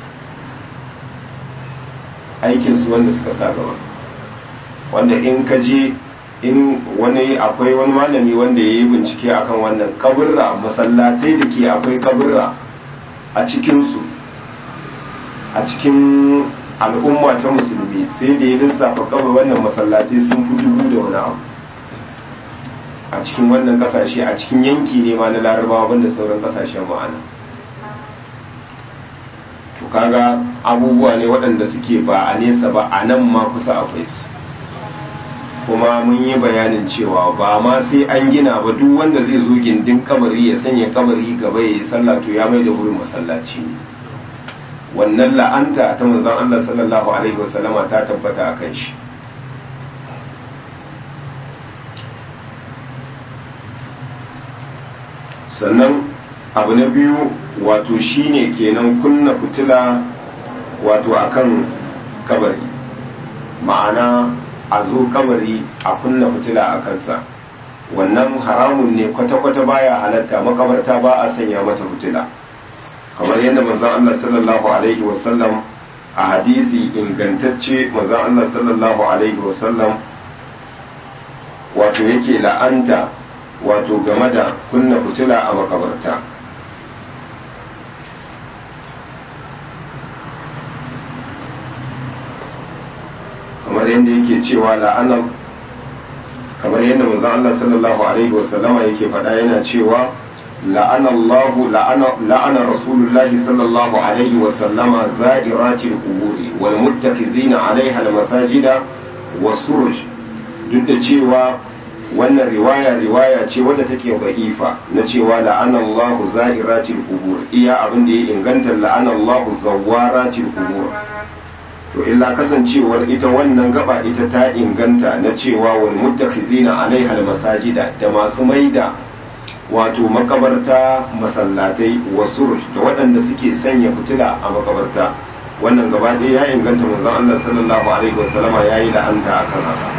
aikinsu wanda suka sa gaba wanda in ka je in wani akwai wani malami wanda ya yi bincike akan wannan kaburra masallatai da ke akwai kaburra a cikinsu a cikin al'umma ta musulmi sai da ya lissafa kawai wannan masallatai sun fi dubu da wani abu a cikin wannan kasashe a cikin yanki ne ma na larabawa banda sauran kasashen ma'ana to kaga abubuwa ne waɗanda suke ba a nesa ba a nan ma kusa akwai su kuma mun yi bayanin cewa ba ma sai an gina ba duk wanda zai zo gindin kabari ya sanya kabari gaba ya yi sallah to ya mai da wurin masallaci ne wannan la'anta ta manzon Allah sallallahu alaihi wasallama ta tabbata a kan shi sannan abu na biyu wato shine kenan kunna fitila wato akan kabari ma'ana a zo kabari a kunna fitila a kansa wannan haramun ne kwata-kwata baya halatta makabarta ba a sanya mata fitila kamar yadda manzon Allah sallallahu alaihi wasallam a hadisi ingantacce manzon Allah sallallahu alaihi wasallam wato yake la'anta wato game da kunna fitila a makabarta kamar yadda yake cewa la'anar kamar yadda manzon Allah sallallahu alaihi wasallama yake faɗa yana cewa لعن الله لعن لعن رسول الله صلى الله عليه وسلم زائرات القبور والمتخذين عليها المساجد والسرج duk da cewa wannan riwaya riwaya ce wadda take da'ifa na cewa la'ana Allah za'iratil qubur iya abin da ya inganta la'ana Allah zawaratil qubur to illa kasancewar ita wannan gaba ita ta inganta na cewa wal muttakhizina alaiha al masajida da masu maida wato makabarta masallatai wasu da waɗanda suke sanya fitila a makabarta wannan gaba ɗaya ya inganta manzon Allah sallallahu alaihi wasallama ya yi la'anta a kan haka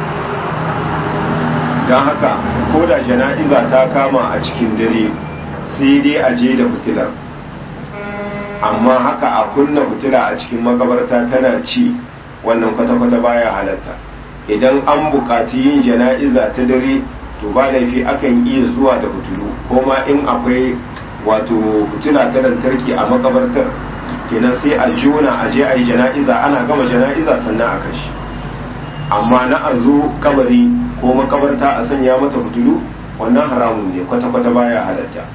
don haka ko da jana'iza ta kama a cikin dare sai dai a je da fitilar amma haka a kunna fitila a cikin makabarta tana ci wannan kwata-kwata baya halatta idan an buƙaci yin jana'iza ta dare to ba laifi akan iya zuwa da fitilu ko ma in akwai wato fitila ta lantarki a makabartar kenan sai a jona a je a yi jana'iza ana gama jana'iza sannan a kashi amma na a zo kabari ko makabarta a sanya mata fitilu wannan haramun ne kwata-kwata baya halatta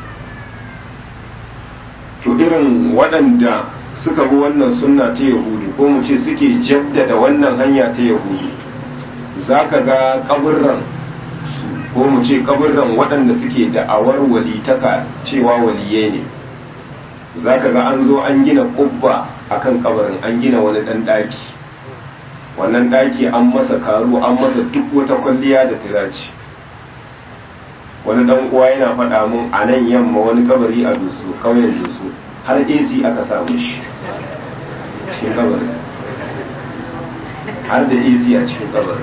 to irin waɗanda suka bi wannan sunna ta yahudu ko mu ce suke jaddada wannan hanya ta yahudu za ka ga kaburran ko mu ce kaburran waɗanda suke da'awar walitaka cewa waliye ne za ka ga an zo an gina kubba a kan kabarin an gina wani ɗan ɗaki wannan ɗaki an masa karu an masa duk wata kwalliya da tiraci wani ɗan uwa yana faɗa mun a nan yamma wani kabari a dusu ƙauyen dusu har ac aka samu shi cikin kabarin har da ac a cikin kabarin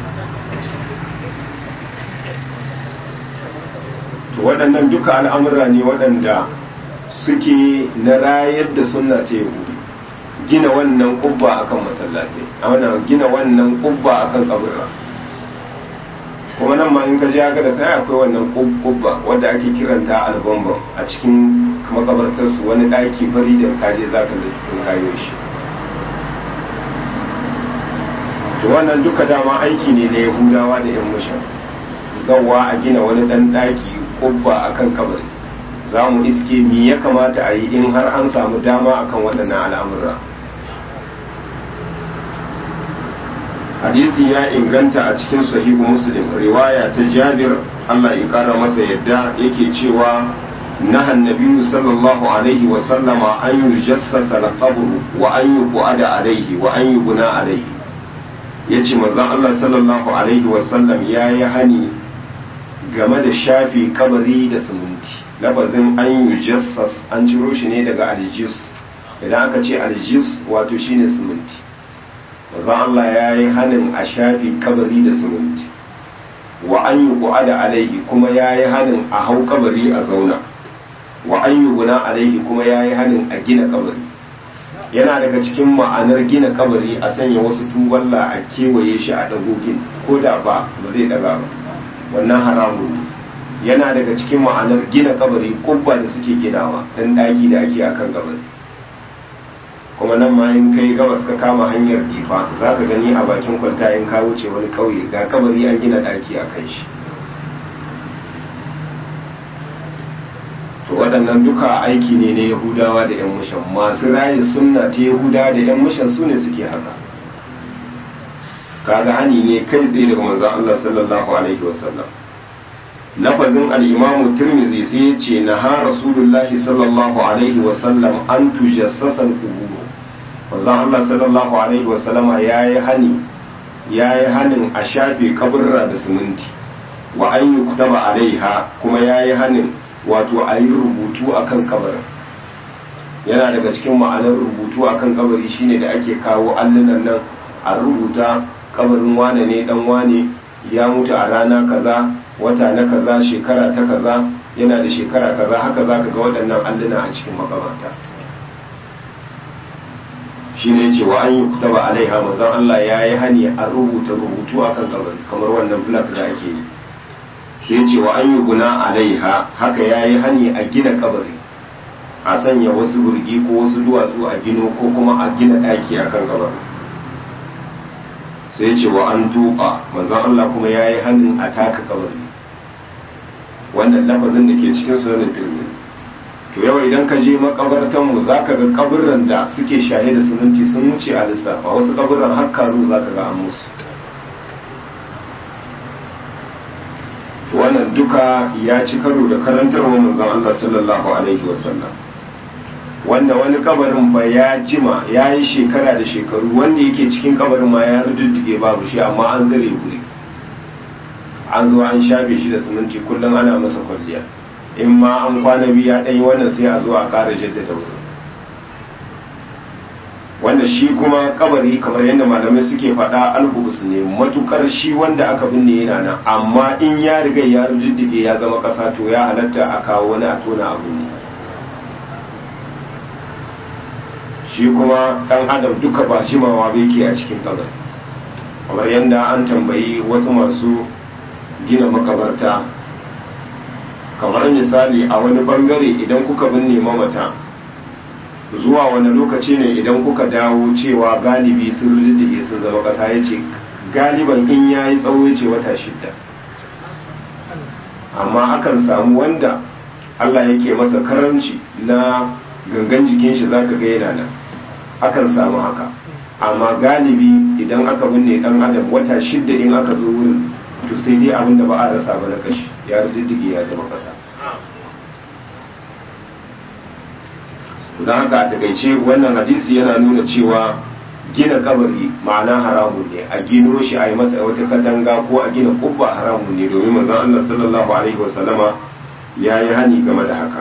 to waɗannan duka al'amura ne waɗanda suke na rayar da sunna ta yahudu gina wannan kubba akan masallatai a wannan gina wannan kubba akan kaburra kuma nan ma in ka je haka da sai akwai wannan kubba wadda ake kiranta albambam a cikin makabartar su wani ɗaki fari da kaje za ka kayo shi to wannan duka dama aiki ne na yahudawa da yan mushan zawa a gina wani ɗan ɗaki kubba akan kabari za mu iske mi ya kamata a yi in har an samu dama akan waɗannan al'amura hadisi ya inganta a cikin sahihu muslim riwaya ta jabir allah ya kara masa yadda yake cewa نهى النبي صلى الله عليه وسلم أن يجسس القبر وأن يقعد عليه وأن يبنى عليه yace manzon Allah sallallahu alaihi wasallam ya yi hani game da shafi kabari da siminti lafazin an yi jassas an ciro shi ne daga aljis idan aka ce aljis wato shine siminti manzon Allah ya yi hanin a shafi kabari da siminti wa an yi da alaihi kuma ya yi hanin a hau kabari a zauna wa an yi guna alaihi kuma ya yi hanin a gina kabari yana daga cikin ma'anar gina kabari a sanya wasu tuballa a kewaye shi a dagogin ko da ba ba zai daga ba wannan haramun ne yana daga cikin ma'anar gina kabari kubba da suke ginawa dan daki da ake akan kabari kuma nan ma in kai gabas ka kama hanyar difa za ka gani a bakin kwalta in ka wuce wani kauye ga kabari an gina daki a kan shi to waɗannan duka aiki ne na yahudawa da yan mushan masu raye sunna ta yahudawa da yan mushan su ne suke haka kaga hani ne kai tsaye daga manzon Allah sallallahu alaihi wasallam lafazin al-imamu tirmidhi sai ya ce na ha rasulullahi sallallahu alaihi wasallam an tujassasa al-qubur manzon Allah sallallahu alaihi wasallama yayi hani yayi hanin a shafe kaburra da siminti wa an yuktaba alaiha kuma yayi hanin wato a yi rubutu akan kabarin yana daga cikin ma'anar rubutu akan kabari shine da ake kawo allunan nan a rubuta kabarin wane ne dan wane ya mutu a rana kaza wata na kaza shekara ta kaza yana da shekara kaza haka zaka ga waɗannan alluna a cikin makabarta shi ne ce wa an yi kutaba alaiha manzon Allah ya yi hani a rubuta rubutu akan kabari kamar wannan flak da ake yi shi ce wa an yi guna alaiha haka ya yi hani a gina kabari a sanya wasu burgi ko wasu duwatsu a gino ko kuma a gina ɗaki akan kabari sai ce wa an tuba manzon Allah kuma ya yi hannun a taka kabari wannan lafazin da ke cikin sunan tirmidhi to yau idan ka je makabartan mu zaka ga kaburran da suke shaye da sunanci sun wuce a lissafa wasu kaburran har karu zaka ga an musu to wannan duka ya ci karo da karantarwa manzon Allah sallallahu alaihi wasallam wanda wani kabarin ba ya jima ya yi shekara da shekaru wanda yake cikin kabarin ma ya rududdige babu shi amma an zare guri an zo an shafe shi da siminti kullum ana masa kwalliya in ma an kwana biyu ya ɗanyi wannan sai a zo a ƙara jaddada wurin wanda shi kuma kabari kamar yadda malamai suke faɗa alhubus ne matukar shi wanda aka binne yana nan amma in ya riga ya rududdige ya zama ƙasa to ya halatta a kawo wani a tona abu ne shi kuma ɗan adam duka ba jimawa bai ke a cikin kabari kamar yadda an tambayi wasu masu gina makabarta kamar misali a wani bangare idan kuka binne mamata zuwa wani lokaci ne idan kuka dawo cewa galibi sun riddige sun zama ƙasa ya ce galiban in ya yi tsawo ya ce wata shidda amma akan samu wanda Allah yake masa karanci na gangan jikin shi zaka ga yana nan akan samu haka amma galibi idan aka binne dan adam wata shidda in aka zo wurin to sai dai abin da ba a rasa ba na kashi ya riddige ya zama kasa don haka a takaice wannan hadisi yana nuna cewa gina kabari ma'ana haramun ne a gino shi a yi masa wata katanga ko a gina kubba haramun ne domin manzon Allah sallallahu alaihi wasallama ya yi hani game da haka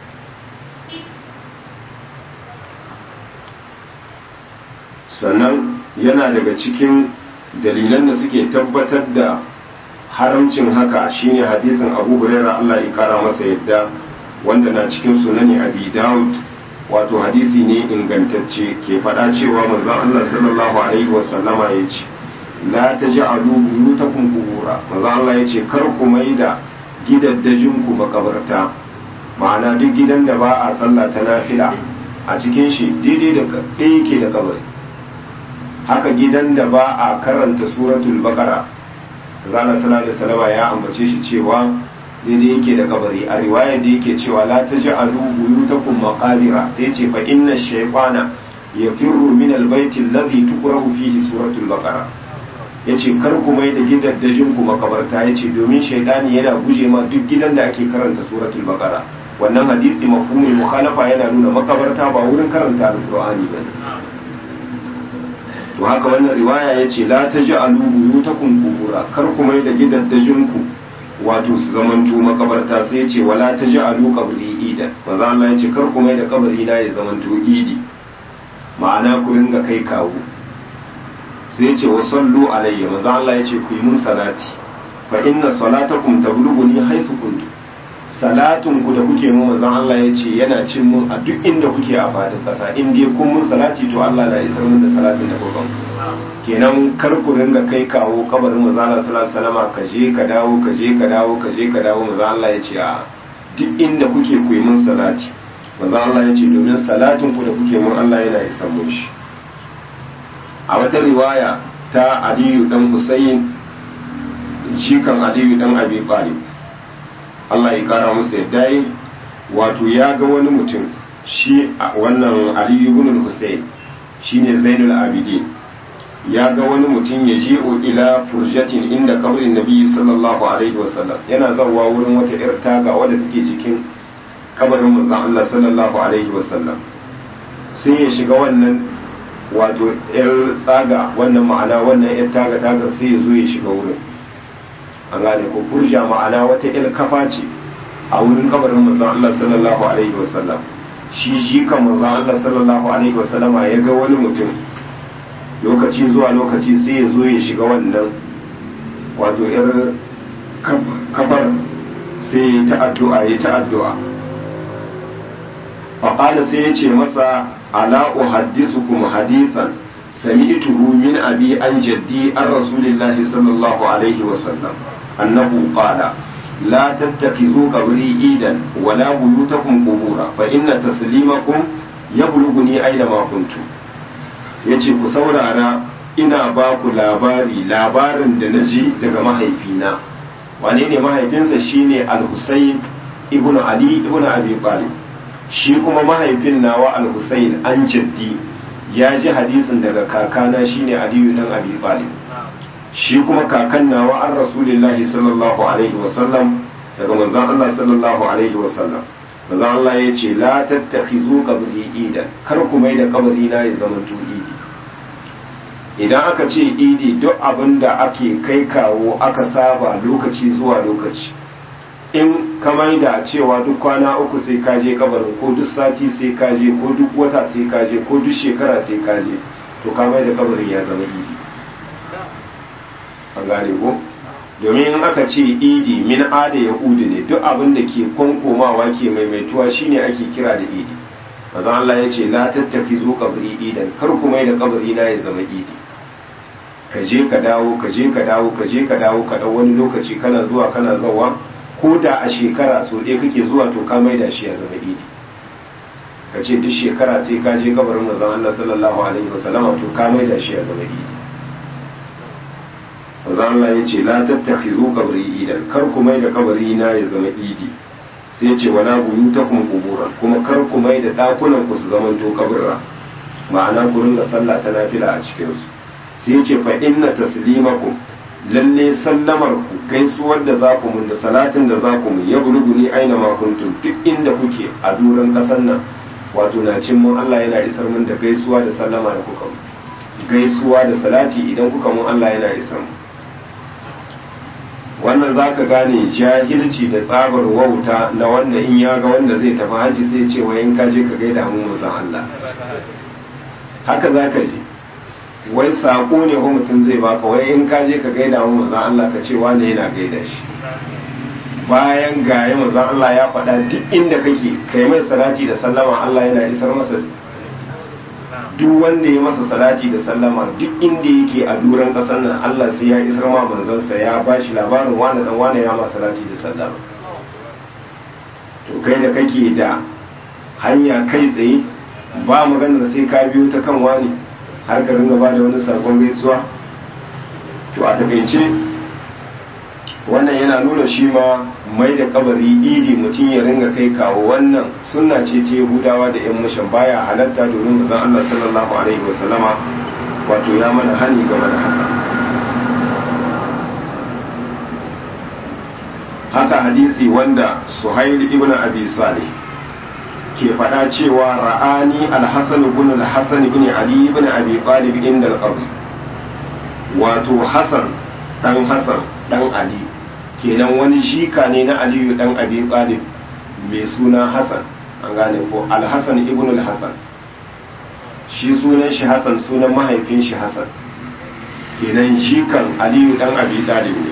sannan yana daga cikin dalilan da suke tabbatar da haramcin haka shine hadisin abu huraira Allah ya kara masa yadda wanda na cikin sunani abi daud wato hadisi ne ingantacce ke faɗa cewa manzon Allah sallallahu alaihi wasallama ya ce la taj'alu buyutakum qubura manzon Allah ya ce kar ku maida gidaddajin ku makabarta ma'ana duk gidan da ba a sallah ta nafila a cikin shi daidai da ɗaya yake da kabari haka gidan da ba a karanta suratul baqara zana sallallahu alaihi wasallama ya ambace shi cewa daidai yake da kabari a riwaya da yake cewa la taj'alu buyutakum maqabira sai ce fa inna shaytana yafirru min albayti alladhi tuqra'u fihi suratul baqara yace kar ku mai da gidaddajin ku makabarta yace domin shaytani yana guje ma duk gidan da ake karanta suratul baqara wannan hadisi mafhumul mukhalafa yana nuna makabarta ba wurin karanta alqur'ani bane to haka wannan riwaya yace la taj'alu buyutakum qubura kar ku mai da gidaddajin ku wato su zamanto makabarta sai ce wala ta ji alu kabri ida manzo Allah ya ce kar ku mai da kabari na ya zamanto idi ma'ana ku ringa kai kawo sai ce wa sallu alayya manzo Allah ya ce ku yi mun salati fa inna salatakum tablughuni haythu kuntu salatun ku da kuke mun manzo Allah ya ce yana cin mun a duk inda kuke a fadin kasa in dai kun mun salati to Allah na isar mun da salatin da kuka kenan kar ku ringa kai kawo kabarin manzo Allah sallallahu alaihi wasallam ka je ka dawo ka je ka dawo ka je ka dawo manzo Allah ya ce a duk inda kuke ku yi mun salati manzo Allah ya ce domin salatin ku da kuke mun Allah yana isa mun shi a wata riwaya ta Aliyu dan Husayn shi kan Aliyu dan Abi Talib Allah ya kara musu yadda yi wato ya ga wani mutum shi wannan Aliyu ibn Husayn shine Zainul Abidin ya ga wani mutum ya je ila furjatin inda kabrin nabi sallallahu alaihi wasallam yana zawa wurin wata yar taga wadda take jikin kabarin manzon Allah sallallahu alaihi wasallam sai ya shiga wannan wato yar tsaga wannan ma'ana wannan yar taga taga sai ya zo ya shiga wurin an gane ko furja ma'ana wata yar kafa ce a wurin kabarin manzon Allah sallallahu alaihi wasallam shi shi kan manzon Allah sallallahu alaihi wasallam ya ga wani mutum lokaci zuwa lokaci sai ya zo ya shiga wannan wato yar kafar sai ya ta addu'a ya ta addu'a faƙala sai ya ce masa ala uhaddisukum hadisan sami'tuhu min abi an jaddi an rasulillahi sallallahu alaihi wasallam annahu qala لا تتخذوا قبري إيدا ولا بيوتكم قبورا فإن تسليمكم يبلغني أينما كنتم yace ku saurara ina ba ku labari labarin da na ji daga mahaifina wane ne mahaifinsa shine al-Husayn ibn Ali ibn Abi Talib shi kuma mahaifin nawa al-Husayn an jaddi ya ji hadisin daga kakana shine Ali dan Abi Talib shi kuma kakan nawa an rasulillahi sallallahu alaihi wasallam daga manzon Allah sallallahu alaihi wasallam manzon Allah ya ce la tattakhizu qabri idan kar ku mai da kabari na ya zama to idi idan aka ce idi duk abin da ake kai kawo aka saba lokaci zuwa lokaci in ka mai da cewa duk kwana uku sai ka je kabarin ko duk sati sai ka je ko duk wata sai ka je ko duk shekara sai ka je to ka mai da kabarin ya zama idi an gane ko domin in aka ce idi min ada yahudi ne duk abin da ke kwankomawa ke maimaituwa shine ake kira da idi manzon Allah ya ce la tattafi zo kabri idan kar ku mai da kabari na ya zama idi ka je ka dawo ka je ka dawo ka je ka dawo ka dau wani lokaci kana zuwa kana zawa ko da a shekara so ɗaya kake zuwa to ka mai da shi ya zama idi ka ce duk shekara sai ka je kabarin manzon Allah sallallahu alaihi wasallama to ka mai da shi ya zama idi manzo Allah ya ce la tattakhizu qabri idan kar ku mai da kabari na ya zama idi sai ya ce wala buyutakum quburan kuma kar ku mai da dakunan ku su zaman to kaburra ma'ana ku ringa sallah ta nafila a cikin su sai ya ce fa inna taslimakum lalle sallamar ku gaisuwar da za ku mun da salatin da za ku mun ya ni aina ma kuntum duk inda kuke a duran kasan nan wato na cin mun Allah yana isar mun da gaisuwa da sallama da kuka gaisuwa da salati idan kuka mun Allah yana isar mu wannan za ka gane jahilci da tsabar wauta na wanda in ya ga wanda zai tafi haji sai ce wa in ka je ka gaida mu manzon Allah haka za ka ji wai sako ne ko mutum zai baka wai in ka je ka gaida mu manzon Allah ka ce wane yana gaida shi bayan gaya manzon Allah ya faɗa duk inda kake kai mai salati da sallama Allah yana isar masa duk wanda ya masa salati da sallama duk inda yake a duran kasar nan Allah sai ya isar ma manzansa ya ba shi labarin wani dan wani ya ma salati da sallama to kai da kake da hanya kai tsaye ba maganar sai ka biyo ta kan wani har ka ringa ba da wani sakon gaisuwa to a takaice wannan yana nuna shi ma mai da kabari idi mutum ya ringa kai kawo wannan sunna ce ta yahudawa da yan mushan baya halatta domin mazan Allah sallallahu alaihi wasallama wato ya mana hani game da haka haka hadisi wanda suhail ibn abi salih ke faɗa cewa ra'ani al-hasan ibn al-hasan ibn ali ibn abi talib inda al-qabr wato hasan dan hasan dan ali kenan wani shika ne na aliyu dan abi talib mai suna hasan an gane ko alhassan ibn alhassan shi sunan shi hasan sunan mahaifin shi hasan kenan shikan aliyu dan abi talib ne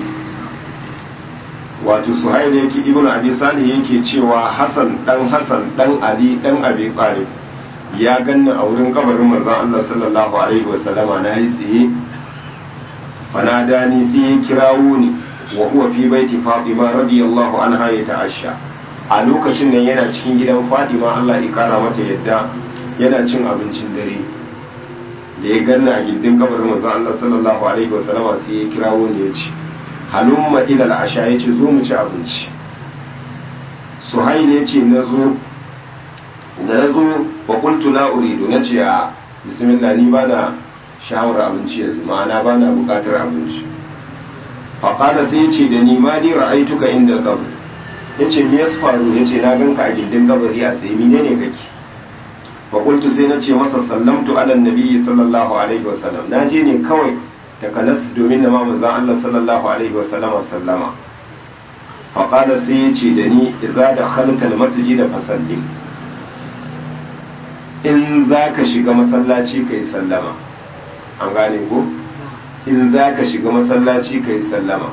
wato suhail yake ibn abi salih yake cewa hasan dan hasan dan ali dan abi talib ya ganna a wurin kabarin manzon Allah sallallahu alaihi wasallama na yi tsaye fanadani sai ya kirawo ni wa huwa fi baiti Fatima radiyallahu anha ya ta'asha a lokacin nan yana cikin gidan Fatima Allah ya kara mata yadda yana cin abincin dare da ya ganna a gindin kabarin manzon Allah sallallahu alaihi wa sallama sai ya kirawo ni ya ce halumma ila al-asha ya ce zo mu ci abinci Suhail ya ce na zo da na zo wa qultu la uridu na ce a bismillah ni bana shawar abinci yanzu ma'ana ba na bukatar abinci faƙada sai ce da ni ma ni ra'aituka inda kabari ya ce me ya faru ya ce na ganka a gindin kabari a tsaye mine ne kake faƙultu sai na ce masa sallamtu ala nabiyyi sallallahu alaihi wasallam na je ne kawai takanas domin na mamu zan Allah sallallahu alaihi wasallam sallama faƙada sai ya ce da ni idza da khalqal masjid fasallim in za ka shiga masallaci ka yi sallama an gane ko in za ka shiga masallaci ka yi sallama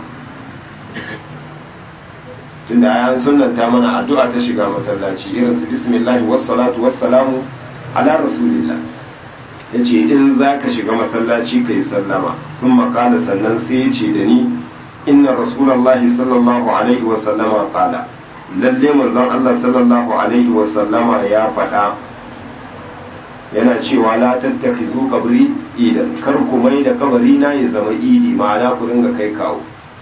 tunda ayan sunanta mana addu'a ta shiga masallaci irin su bismillah wassalatu wassalamu ala rasulillah yace in za ka shiga masallaci ka yi sallama kun makala sannan sai ya ce da ni inna rasulallahi sallallahu alaihi wasallama kala lalle manzon Allah sallallahu alaihi wasallama ya faɗa yana cewa la tattakizu kabri idan kar ku mai da kabari na ya zama idi ma'ana ku dinga kai kawo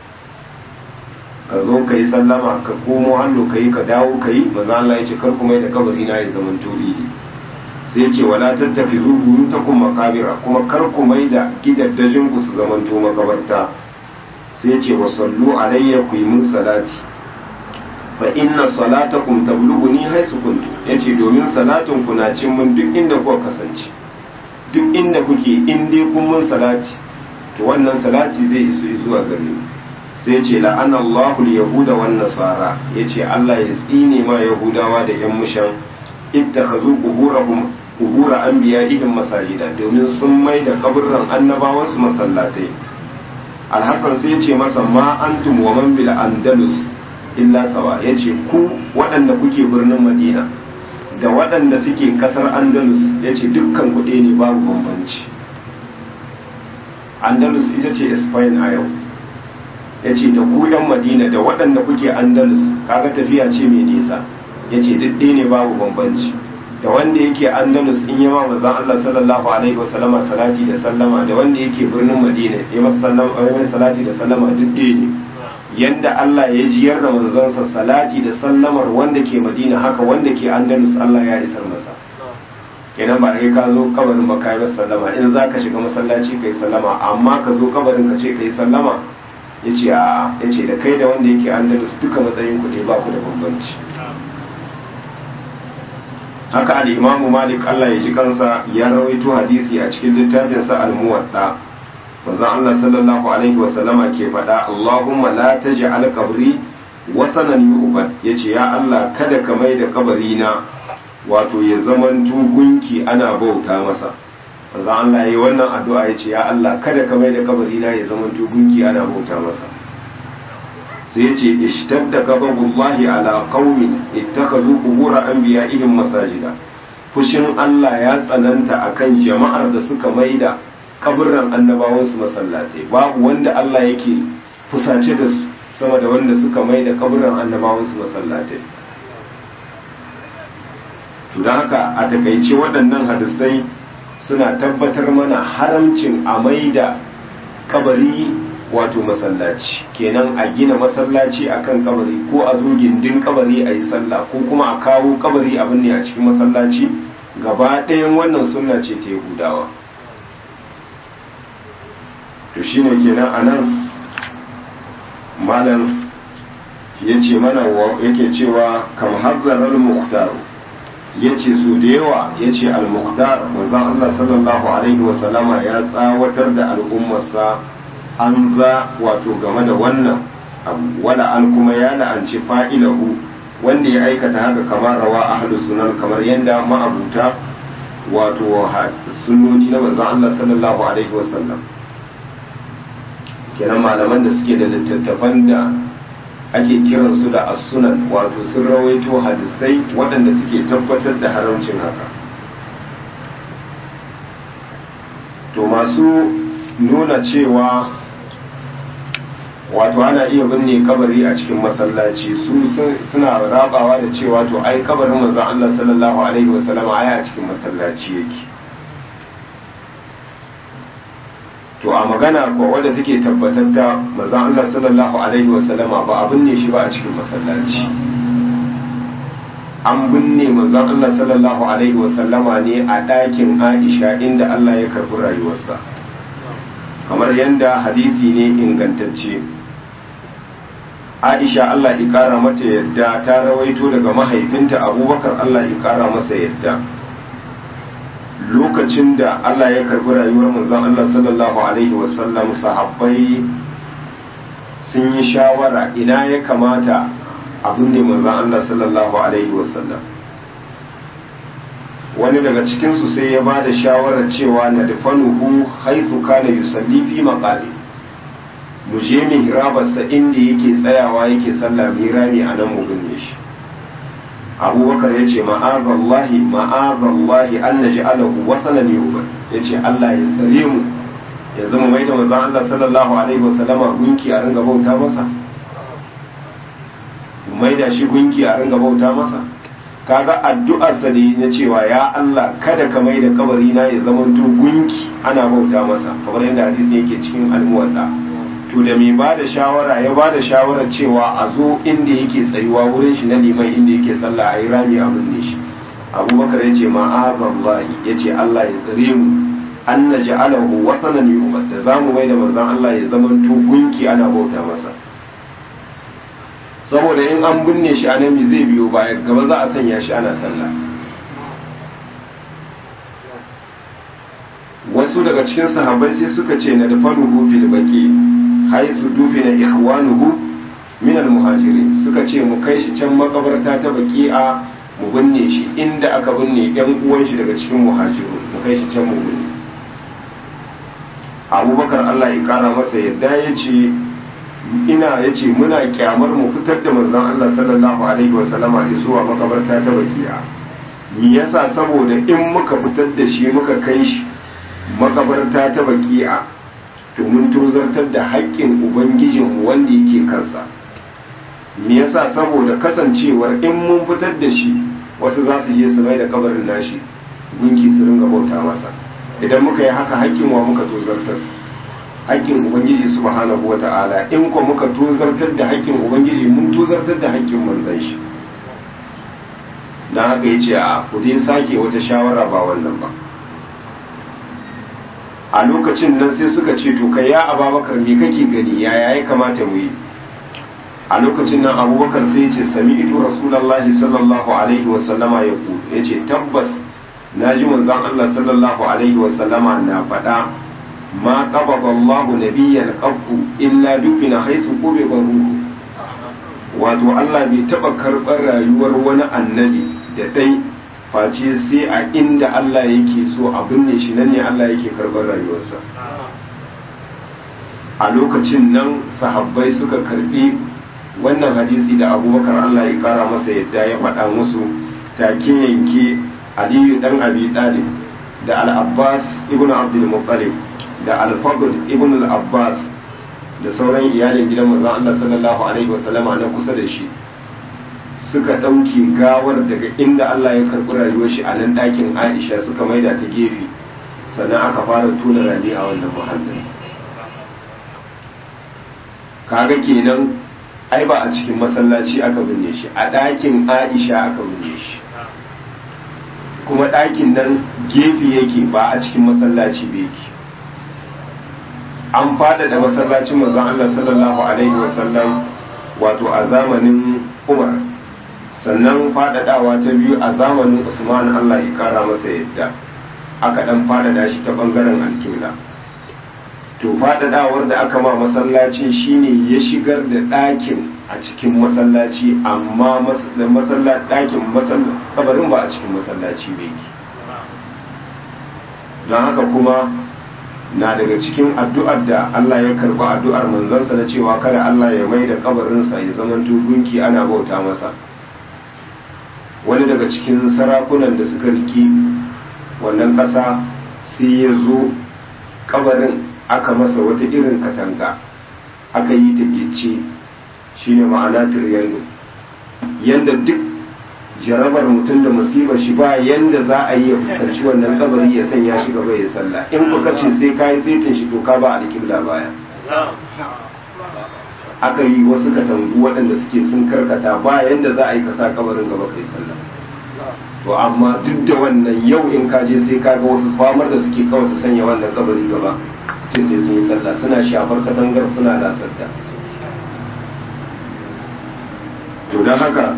ka zo ka yi sallama ka komo hannu ka yi ka dawo ka yi maza Allah ya ce kar ku mai da kabari na ya zama to idi sai ce wala tattakizu buyutakum makabira kuma kar ku mai da gidaddajin ku su zama to makabarta sai ce wa sallu alayya ku yi mun salati fa inna salatakum tablughuni haythu kuntu yace domin salatin ku na cin mun duk inda kuka kasance duk inda kuke in dai kun mun salati to wannan salati zai iso zuwa gare mu sai ce la'ana Allahu al-yahuda wan nasara yace Allah ya tsine ma yahudawa da yan mushan ittakhazu quburahum qubura anbiya'ihim masajida domin sun mai da kaburran annabawan su masallatai alhassan sai ce masa ma antum wa man bil andalus illa sawa ya ce ku waɗanda kuke birnin madina da waɗanda suke ƙasar andalus ya ce dukkan kuɗe ne babu bambanci andalus ita ce spain a yau ya ce da ku yan madina da waɗanda kuke andalus kaga tafiya ce mai nisa ya ce ɗaya ne babu bambanci da wanda yake andalus in yi ma mazan allah sallallahu alaihi wasallama salati da sallama da wanda yake birnin madina ya masa salati da sallama duk ɗaya ne yanda Allah ya jiyar da manzansa salati da sallamar wanda ke Madina haka wanda ke Andalus Allah ya isar masa kenan ba kai ka zo kabarin ba kai masa sallama in za ka shiga masallaci kai sallama amma ka zo kabarin ka ce kai sallama yace a yace da kai da wanda yake Andalus duka matsayin ku ne ba ku da bambanci haka al-Imam Malik Allah ya ji kansa ya rawaito hadisi a cikin littafinsa al-Muwatta manzon Allah sallallahu alaihi wa sallama ke faɗa Allahumma la taj'al qabri wasanan yu'bad yace ya Allah kada ka mai da kabari na wato ya zaman gunki ana bauta masa manzon Allah yayi wannan addu'a yace ya Allah kada ka mai da kabari na ya zaman gunki ana bauta masa sai yace ishtadda ghadabullahi ala qaumin ittakhadhu qubur anbiya'ihim masajida fushin Allah ya tsananta akan jama'ar da suka maida kaburran annabawansu masallatai babu wanda Allah yake fusace da su sama da wanda suka mai da kaburran annabawansu masallatai to don haka a takaice waɗannan hadisai suna tabbatar mana haramcin a mai da kabari wato masallaci kenan a gina masallaci akan kabari ko a zo gindin kabari a yi sallah ko kuma a kawo kabari abin ne a cikin masallaci gaba ɗayan wannan sunna ce ta yahudawa to shine kenan anan malam ya ce mana yake cewa kam hazzarar muhtar ya ce su da yawa ya ce al-muhtar manzon Allah sallallahu alaihi wasallama ya tsawatar da al'ummarsa an za wato game da wannan wala an kuma ya la'anci fa'ilahu wanda ya aikata haka kamar rawa ahlus sunan kamar yadda ma'abuta wato sunnoni na manzon Allah sallallahu alaihi wasallam kenan malaman da suke da littattafan da ake kiransu da as-sunan wato sun rawaito hadisai waɗanda suke tabbatar da haramcin haka to masu nuna cewa wato ana iya binne kabari a cikin masallaci su suna rabawa da cewa to ai kabarin manzon Allah sallallahu alaihi wasallam ai a cikin masallaci yake to a magana ko wadda take tabbatar da manzon Allah sallallahu alaihi wasallam ba abin ne shi ba a cikin masallaci an binne manzon Allah sallallahu alaihi wasallama ne a ɗakin Aisha inda Allah ya karɓi rayuwarsa kamar yadda hadisi ne ingantacce Aisha Allah ya ƙara mata yadda ta rawaito daga mahaifinta Abubakar Allah ya ƙara masa yadda lokacin da Allah ya karɓi rayuwar manzon Allah sallallahu alaihi wasallam sahabbai sun yi shawara ina ya kamata abin ne manzan Allah sallallahu Alaihi wasallam wani daga cikinsu sai ya ba da shawarar cewa na dafanuhu haithu kana yusalli fi maƙali mu je min hirabarsa inda yake tsayawa yake sallah mirami a nan mu binne shi abubakar ya ce ma'azallahi ma'azallahi an na ji'alahu wasanan yubar ya ce Allah ya tsare mu ya zama mai da manzan Allah sallallahu alaihi wasallama gunki a ringa bauta masa mai da shi gunki a ringa bauta masa kaga addu'arsa ne na cewa ya Allah kada ka mai da kabari na ya zama to gunki ana bauta masa kamar yadda hadisi yake cikin almuwadda to da mai ba da shawara ya ba da shawarar cewa a zo inda yake tsayuwa wurin shi na liman inda yake sallah a yi rami a binne shi abubakar ya ce ma'azallahi ya ce Allah ya tsare mu an na ja'alahu wasanan yu'bad da zamu mai da manzon Allah ya zama to gunki ana bauta masa saboda in an binne shi a nan zai biyo baya gaba za a sanya shi ana sallah wasu daga cikin sahabbai sai suka ce na dafanuhu fil baqi haythu dufina ikhwanuhu min al muhajirin suka ce mu kai shi can makabarta ta baqi'a mu binne shi inda aka binne yan uwan shi daga cikin muhajiru mu kai shi can mu binne abubakar Allah ya kara masa yadda ya ce ina ya ce muna kyamar mu fitar da manzon Allah sallallahu alaihi wasallama zuwa makabarta ta bakiya me yasa saboda in muka fitar da shi muka kai shi makabarta ta bakiya to mun tozartar da haƙƙin ubangijin wanda yake kansa me yasa saboda kasancewar in mun fitar da shi wasu za su je su mai da kabarin nashi gunki su ringa bauta masa idan muka yi haka haƙƙin wa muka tozartar haƙƙin ubangiji subhanahu wa ta'ala in ko muka tozartar da haƙƙin ubangiji mun tozartar da haƙƙin manzon shi dan haka yace a ku dai sake wata shawara ba wannan ba a lokacin nan sai suka ce to kai ya ababakar me kake gani yaya ya kamata mu yi a lokacin nan abubakar sai ce sami ito rasulullahi sallallahu alaihi wa sallama ya ku yace tabbas naji manzon Allah sallallahu alaihi wa sallama na faɗa ma qabada Allah nabiyyan qabbu illa dufina haythu qubida ruhu wato Allah bai taba karɓar rayuwar wani annabi da dai face sai a inda Allah yake so a binne shi nan ne Allah yake karɓar rayuwarsa a lokacin nan sahabbai suka karbi wannan hadisi da abubakar Allah ya kara masa yadda ya faɗa musu take yanke aliyu dan abi talib da al-abbas ibn abdul muttalib da al-fadl ibn al-abbas da sauran iyalin gidan manzon Allah sallallahu alaihi wasallama na kusa da shi suka ɗauke gawar daga inda Allah ya karɓi rayuwar shi a nan ɗakin Aisha suka maida ta gefe sannan aka fara tona rami a wannan muhallin kaga kenan ai ba a cikin masallaci aka binne shi a ɗakin Aisha aka binne shi kuma ɗakin nan gefe yake ba a cikin masallaci ba yake an fada da masallacin manzon Allah sallallahu alaihi wasallam wato a zamanin Umar sannan fadadawa ta biyu a zamanin Usman Allah ya kara masa yadda aka dan fadada shi ta bangaren alkibla to fadadawar da aka ma masallacin shine ya shigar da ɗakin a cikin masallaci amma masallaci ɗakin kabarin ba a cikin masallaci ba yake don haka kuma na daga cikin addu'ar da Allah ya karba addu'ar manzansa na cewa kada Allah ya mai da kabarinsa ya zama gunki ana bauta masa wani daga cikin sarakunan da suka riki wannan ƙasa sai ya zo kabarin aka masa wata irin katanga aka yi ta gice shine ma'ana triangle yanda duk jarabar mutum da musibar shi ba yanda za a yi ya fuskanci wannan kabari ya sanya shi gaba ya sallah in kuka ce sai ka yi saitin shi to ka ba alƙibla baya aka yi wasu katangu waɗanda suke sun karkata ba yanda za a yi kasa kabarin gaba kai sallah to amma duk da wannan yau in ka je sai ka ga wasu famar da suke kawai su sanya wannan kabari gaba su ce sai sun yi sallah suna shafar katangar suna lasar da to don haka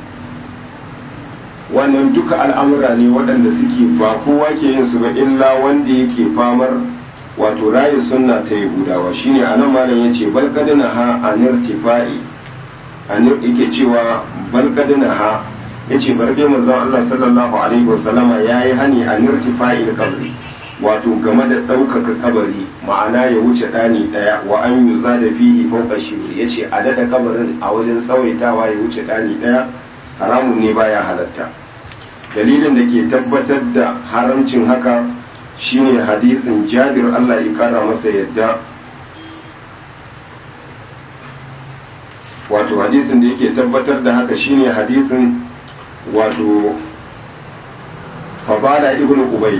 wannan duka al'amura ne waɗanda suke ba kowa ke yin su ba illa wanda yake famar wato rayu sunna ta yahudawa shine anan malam yace bal kadina ha anir tifai anir yake cewa bal kadina ha yace bar dai manzon Allah sallallahu alaihi wasallama yayi hani anir tifai kabri wato game da ɗaukaka kabari ma'ana ya wuce ɗani ɗaya wa an yi za da fihi fauka shibir ya ce a daɗa kabarin a wajen tsawaitawa ya wuce ɗani ɗaya haramun ne baya halatta dalilin da ke tabbatar da haramcin haka shine hadisin jabir Allah ya kara masa yadda wato hadisin da yake tabbatar da haka shine hadisin wato fabala ibn ubayd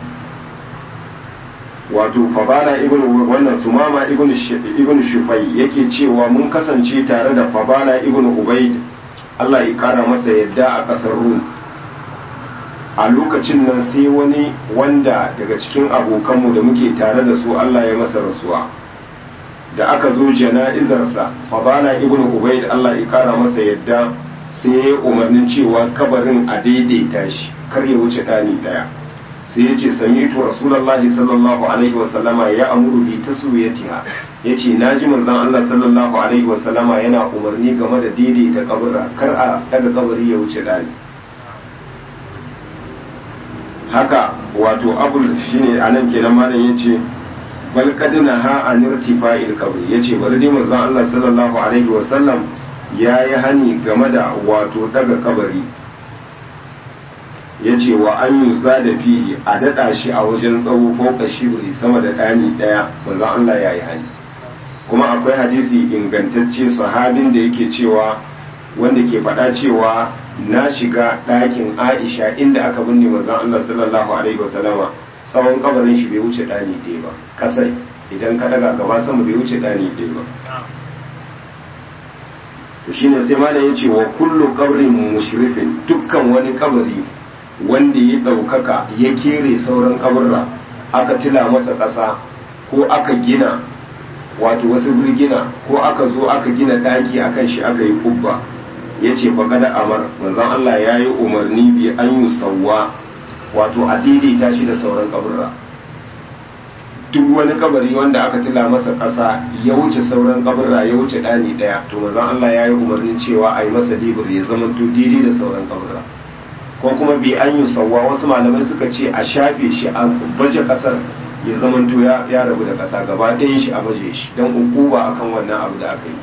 wato fabala ibn wannan sumama ibn ibn shufai yake cewa mun kasance tare da fabala ibn ubayd Allah ya kara masa yadda a ƙasar rum a lokacin nan sai wani wanda daga cikin abokanmu da muke tare da su Allah ya masa rasuwa da aka zo jana'izarsa fabala ibn ubayd Allah ya kara masa yadda sai ya yi umarnin cewa kabarin a daidaita shi kar ya wuce ɗani ɗaya sai ya ce sami'tu rasulullahi sallallahu alaihi wasallama ya amuru bi taswiyatiha yace naji manzon Allah sallallahu alaihi wasallama yana umarni game da daidaita kaburra kar a daga kabari ya wuce ɗani haka wato abul shine anan kenan malam yace bal kadina ha an irtifa'il qabr yace bari dai manzon Allah sallallahu alaihi wasallam yayi hani game da wato daga kabari yace wa an yuza da fihi a dada shi a wajen tsawo ko kashibri sama da dani daya manzon Allah yayi hani kuma akwai hadisi ingantacce sahabin da yake cewa wanda ke faɗa cewa na shiga ɗakin aisha inda aka binne manzon Allah sallallahu alaihi wasallama tsawon kabarin shi bai wuce ɗani ɗaya ba kasai idan ka daga gaba sama bai wuce ɗani ɗaya ba to shine sai malam ya ce wa kullu qabrin mushrifin dukkan wani kabari wanda ya ɗaukaka ya kere sauran kaburra aka tila masa ƙasa ko aka gina wato wasu birgina ko aka zo aka gina ɗaki akan shi aka yi kubba ya ce faƙada amar manzon Allah ya yi umarni bi an yi sauwa wato a daidaita shi da sauran kaburra duk wani kabari wanda aka tila masa ƙasa ya wuce sauran kaburra ya wuce ɗani ɗaya to manzon Allah ya yi umarnin cewa a yi masa dibir ya zama to daidai da sauran kaburra ko kuma bi an yi sauwa wasu malamai suka ce a shafe shi a baje ƙasar ya zama to ya rabu da ƙasa gaba ɗayan shi a baje shi don ukuba akan wannan abu da aka yi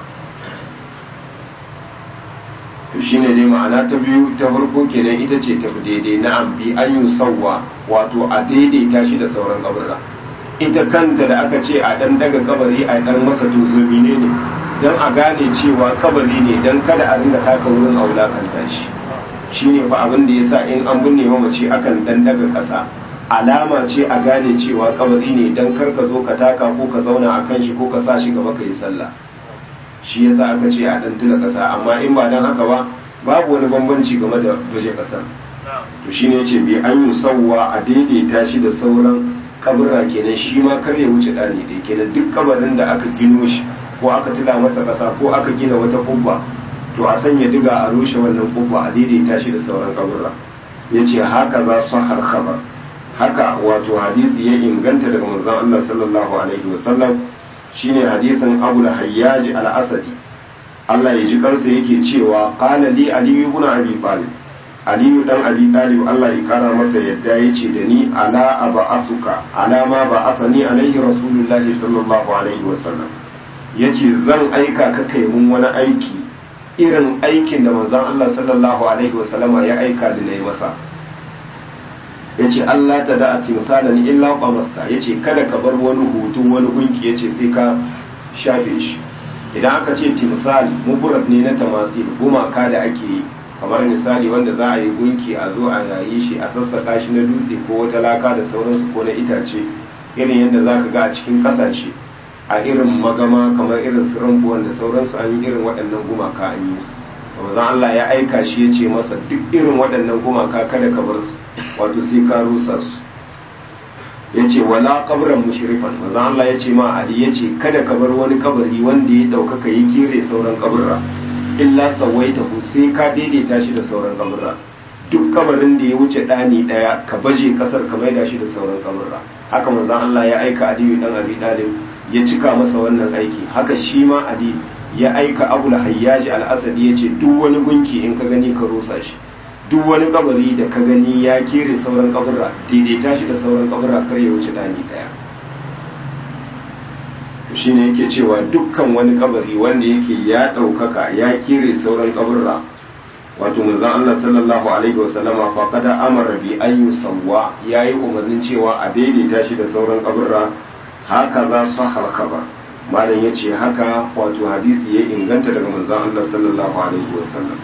to shine dai ma'ana ta biyu ta farko kenan ita ce tafi daidai na ambi an yi sauwa wato a daidaita shi da sauran kabarra ita kanta da aka ce a dan daga kabari a dan masa tozomi ne ne don a gane cewa kabari ne don kada a ringa taka wurin a wulakanta shi shine fa abin da yasa in an binne mamaci akan dan daga kasa alama ce a gane cewa kabari ne don kar ka zo ka taka ko ka zauna a kan shi ko ka sa shi gaba ka yi sallah shi yasa aka ce a dan tuna kasa amma in ba dan haka ba babu wani bambanci game da baje kasar to shine yace bi an yi sauwa a daidaita shi da sauran kaburra kenan shi ma kar ya wuce dani dai kenan duk kabarin da aka gino shi ko aka tila masa kasa ko aka gina wata kubba to a sanya diga a rushe wannan kubba a daidaita shi da sauran kaburra yace haka za su har khabar haka wato hadisi ya inganta daga manzon Allah sallallahu alaihi wasallam shine hadisin Abu al-Hayyaj al-Asadi Allah ya ji kansa yake cewa qala li Ali ibn Abi Talib Ali dan Abi Talib Allah ya kara masa yadda yace da ni ala aba'asuka ala ma ba'athani alaihi rasulullahi sallallahu alaihi wasallam yace zan aika ka kai mun wani aiki irin aikin da manzon Allah sallallahu alaihi wasallama ya aika da nayi masa ya ce Allah ta da a timsalan illa kwamasta ya ce kada ka bar wani hutu wani gunki ya ce sai ka shafe shi idan aka ce timsal muburat ne na tamasil gumaka da ake yi kamar misali wanda za a yi gunki a zo a yayi shi a sassaka shi na dutse ko wata laka da sauransu ko na itace irin yadda za ka ga a cikin kasashe a irin magama kamar irin su rambuwan da sauransu an yi irin waɗannan gumaka an yi su manzon Allah ya aika shi ya ce masa duk irin waɗannan gumaka kada ka bar su wato sai ka rusa su ya ce wala kabran mushrifan manzon Allah ya ce ma Ali ya ce kada ka bar wani kabari wanda ya ɗaukaka ya kire sauran kaburra illa sawaitahu sai ka daidaita shi da sauran kaburra duk kabarin da ya wuce ɗani ɗaya ka baje ƙasar ka maida shi da sauran kaburra haka manzon Allah ya aika Aliyu dan Abi Talib ya cika masa wannan aiki haka shi ma Ali ya aika Abu Hayyaji al-Asadi ya ce duk wani gunki in ka gani ka rusa shi duk wani kabari da ka gani ya kere sauran kaburra daidaita shi da sauran kaburra kar ya wuce ɗani ɗaya shine yake cewa dukkan wani kabari wanda yake ya ɗaukaka ya kere sauran kaburra wato manzon Allah sallallahu alaihi wasallama fa kada amara bi an yusawwa yayi umarnin cewa a daidaita shi da sauran kaburra haka za su halkaba malam yace haka wato hadisi ya inganta daga manzon Allah sallallahu alaihi wasallam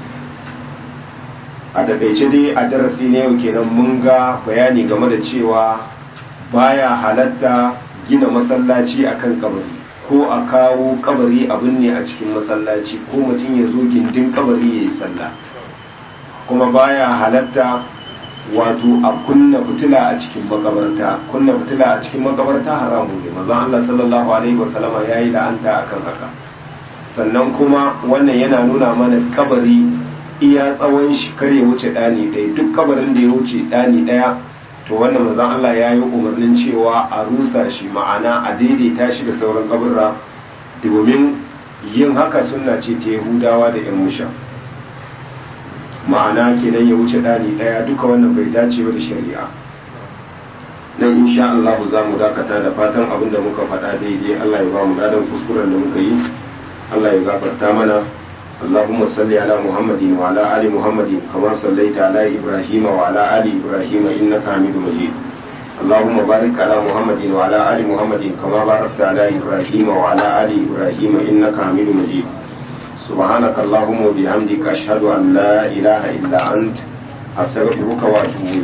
a takaice dai a darasi ne yau kenan mun ga bayani game da cewa baya halatta gina masallaci akan kabari ko a kawo kabari abin ne a cikin masallaci ko mutum ya zo gindin kabari ya yi sallah kuma baya halatta wato a kunna fitila a cikin makabarta kunna fitila a cikin makabarta haramun ne mazan Allah sallallahu alaihi wasallama ya yi la'anta akan haka sannan kuma wannan yana nuna mana kabari iya tsawon shi kar ya wuce ɗani ɗaya duk kabarin da ya wuce ɗani ɗaya to wannan mazan Allah ya yi umarnin cewa a rusa shi ma'ana a daidaita shi da sauran kaburra domin yin haka sunna ce ta yahudawa da yan musha ma'ana kenan ya wuce ɗani ɗaya duka wannan bai dace ba da shari'a nan insha Allah za mu dakata da fatan abin da muka faɗa daidai Allah ya ba mu dadan kuskuren da muka yi Allah ya gafarta mana اللهم صل على محمد وعلى آل محمد كما صليت على إبراهيم وعلى آل إبراهيم إنك حميد مجيد اللهم بارك على محمد وعلى آل محمد كما باركت على إبراهيم وعلى آل إبراهيم إنك حميد مجيد سبحانك اللهم وبحمدك أشهد أن لا إله إلا أنت أستغفرك وأتوب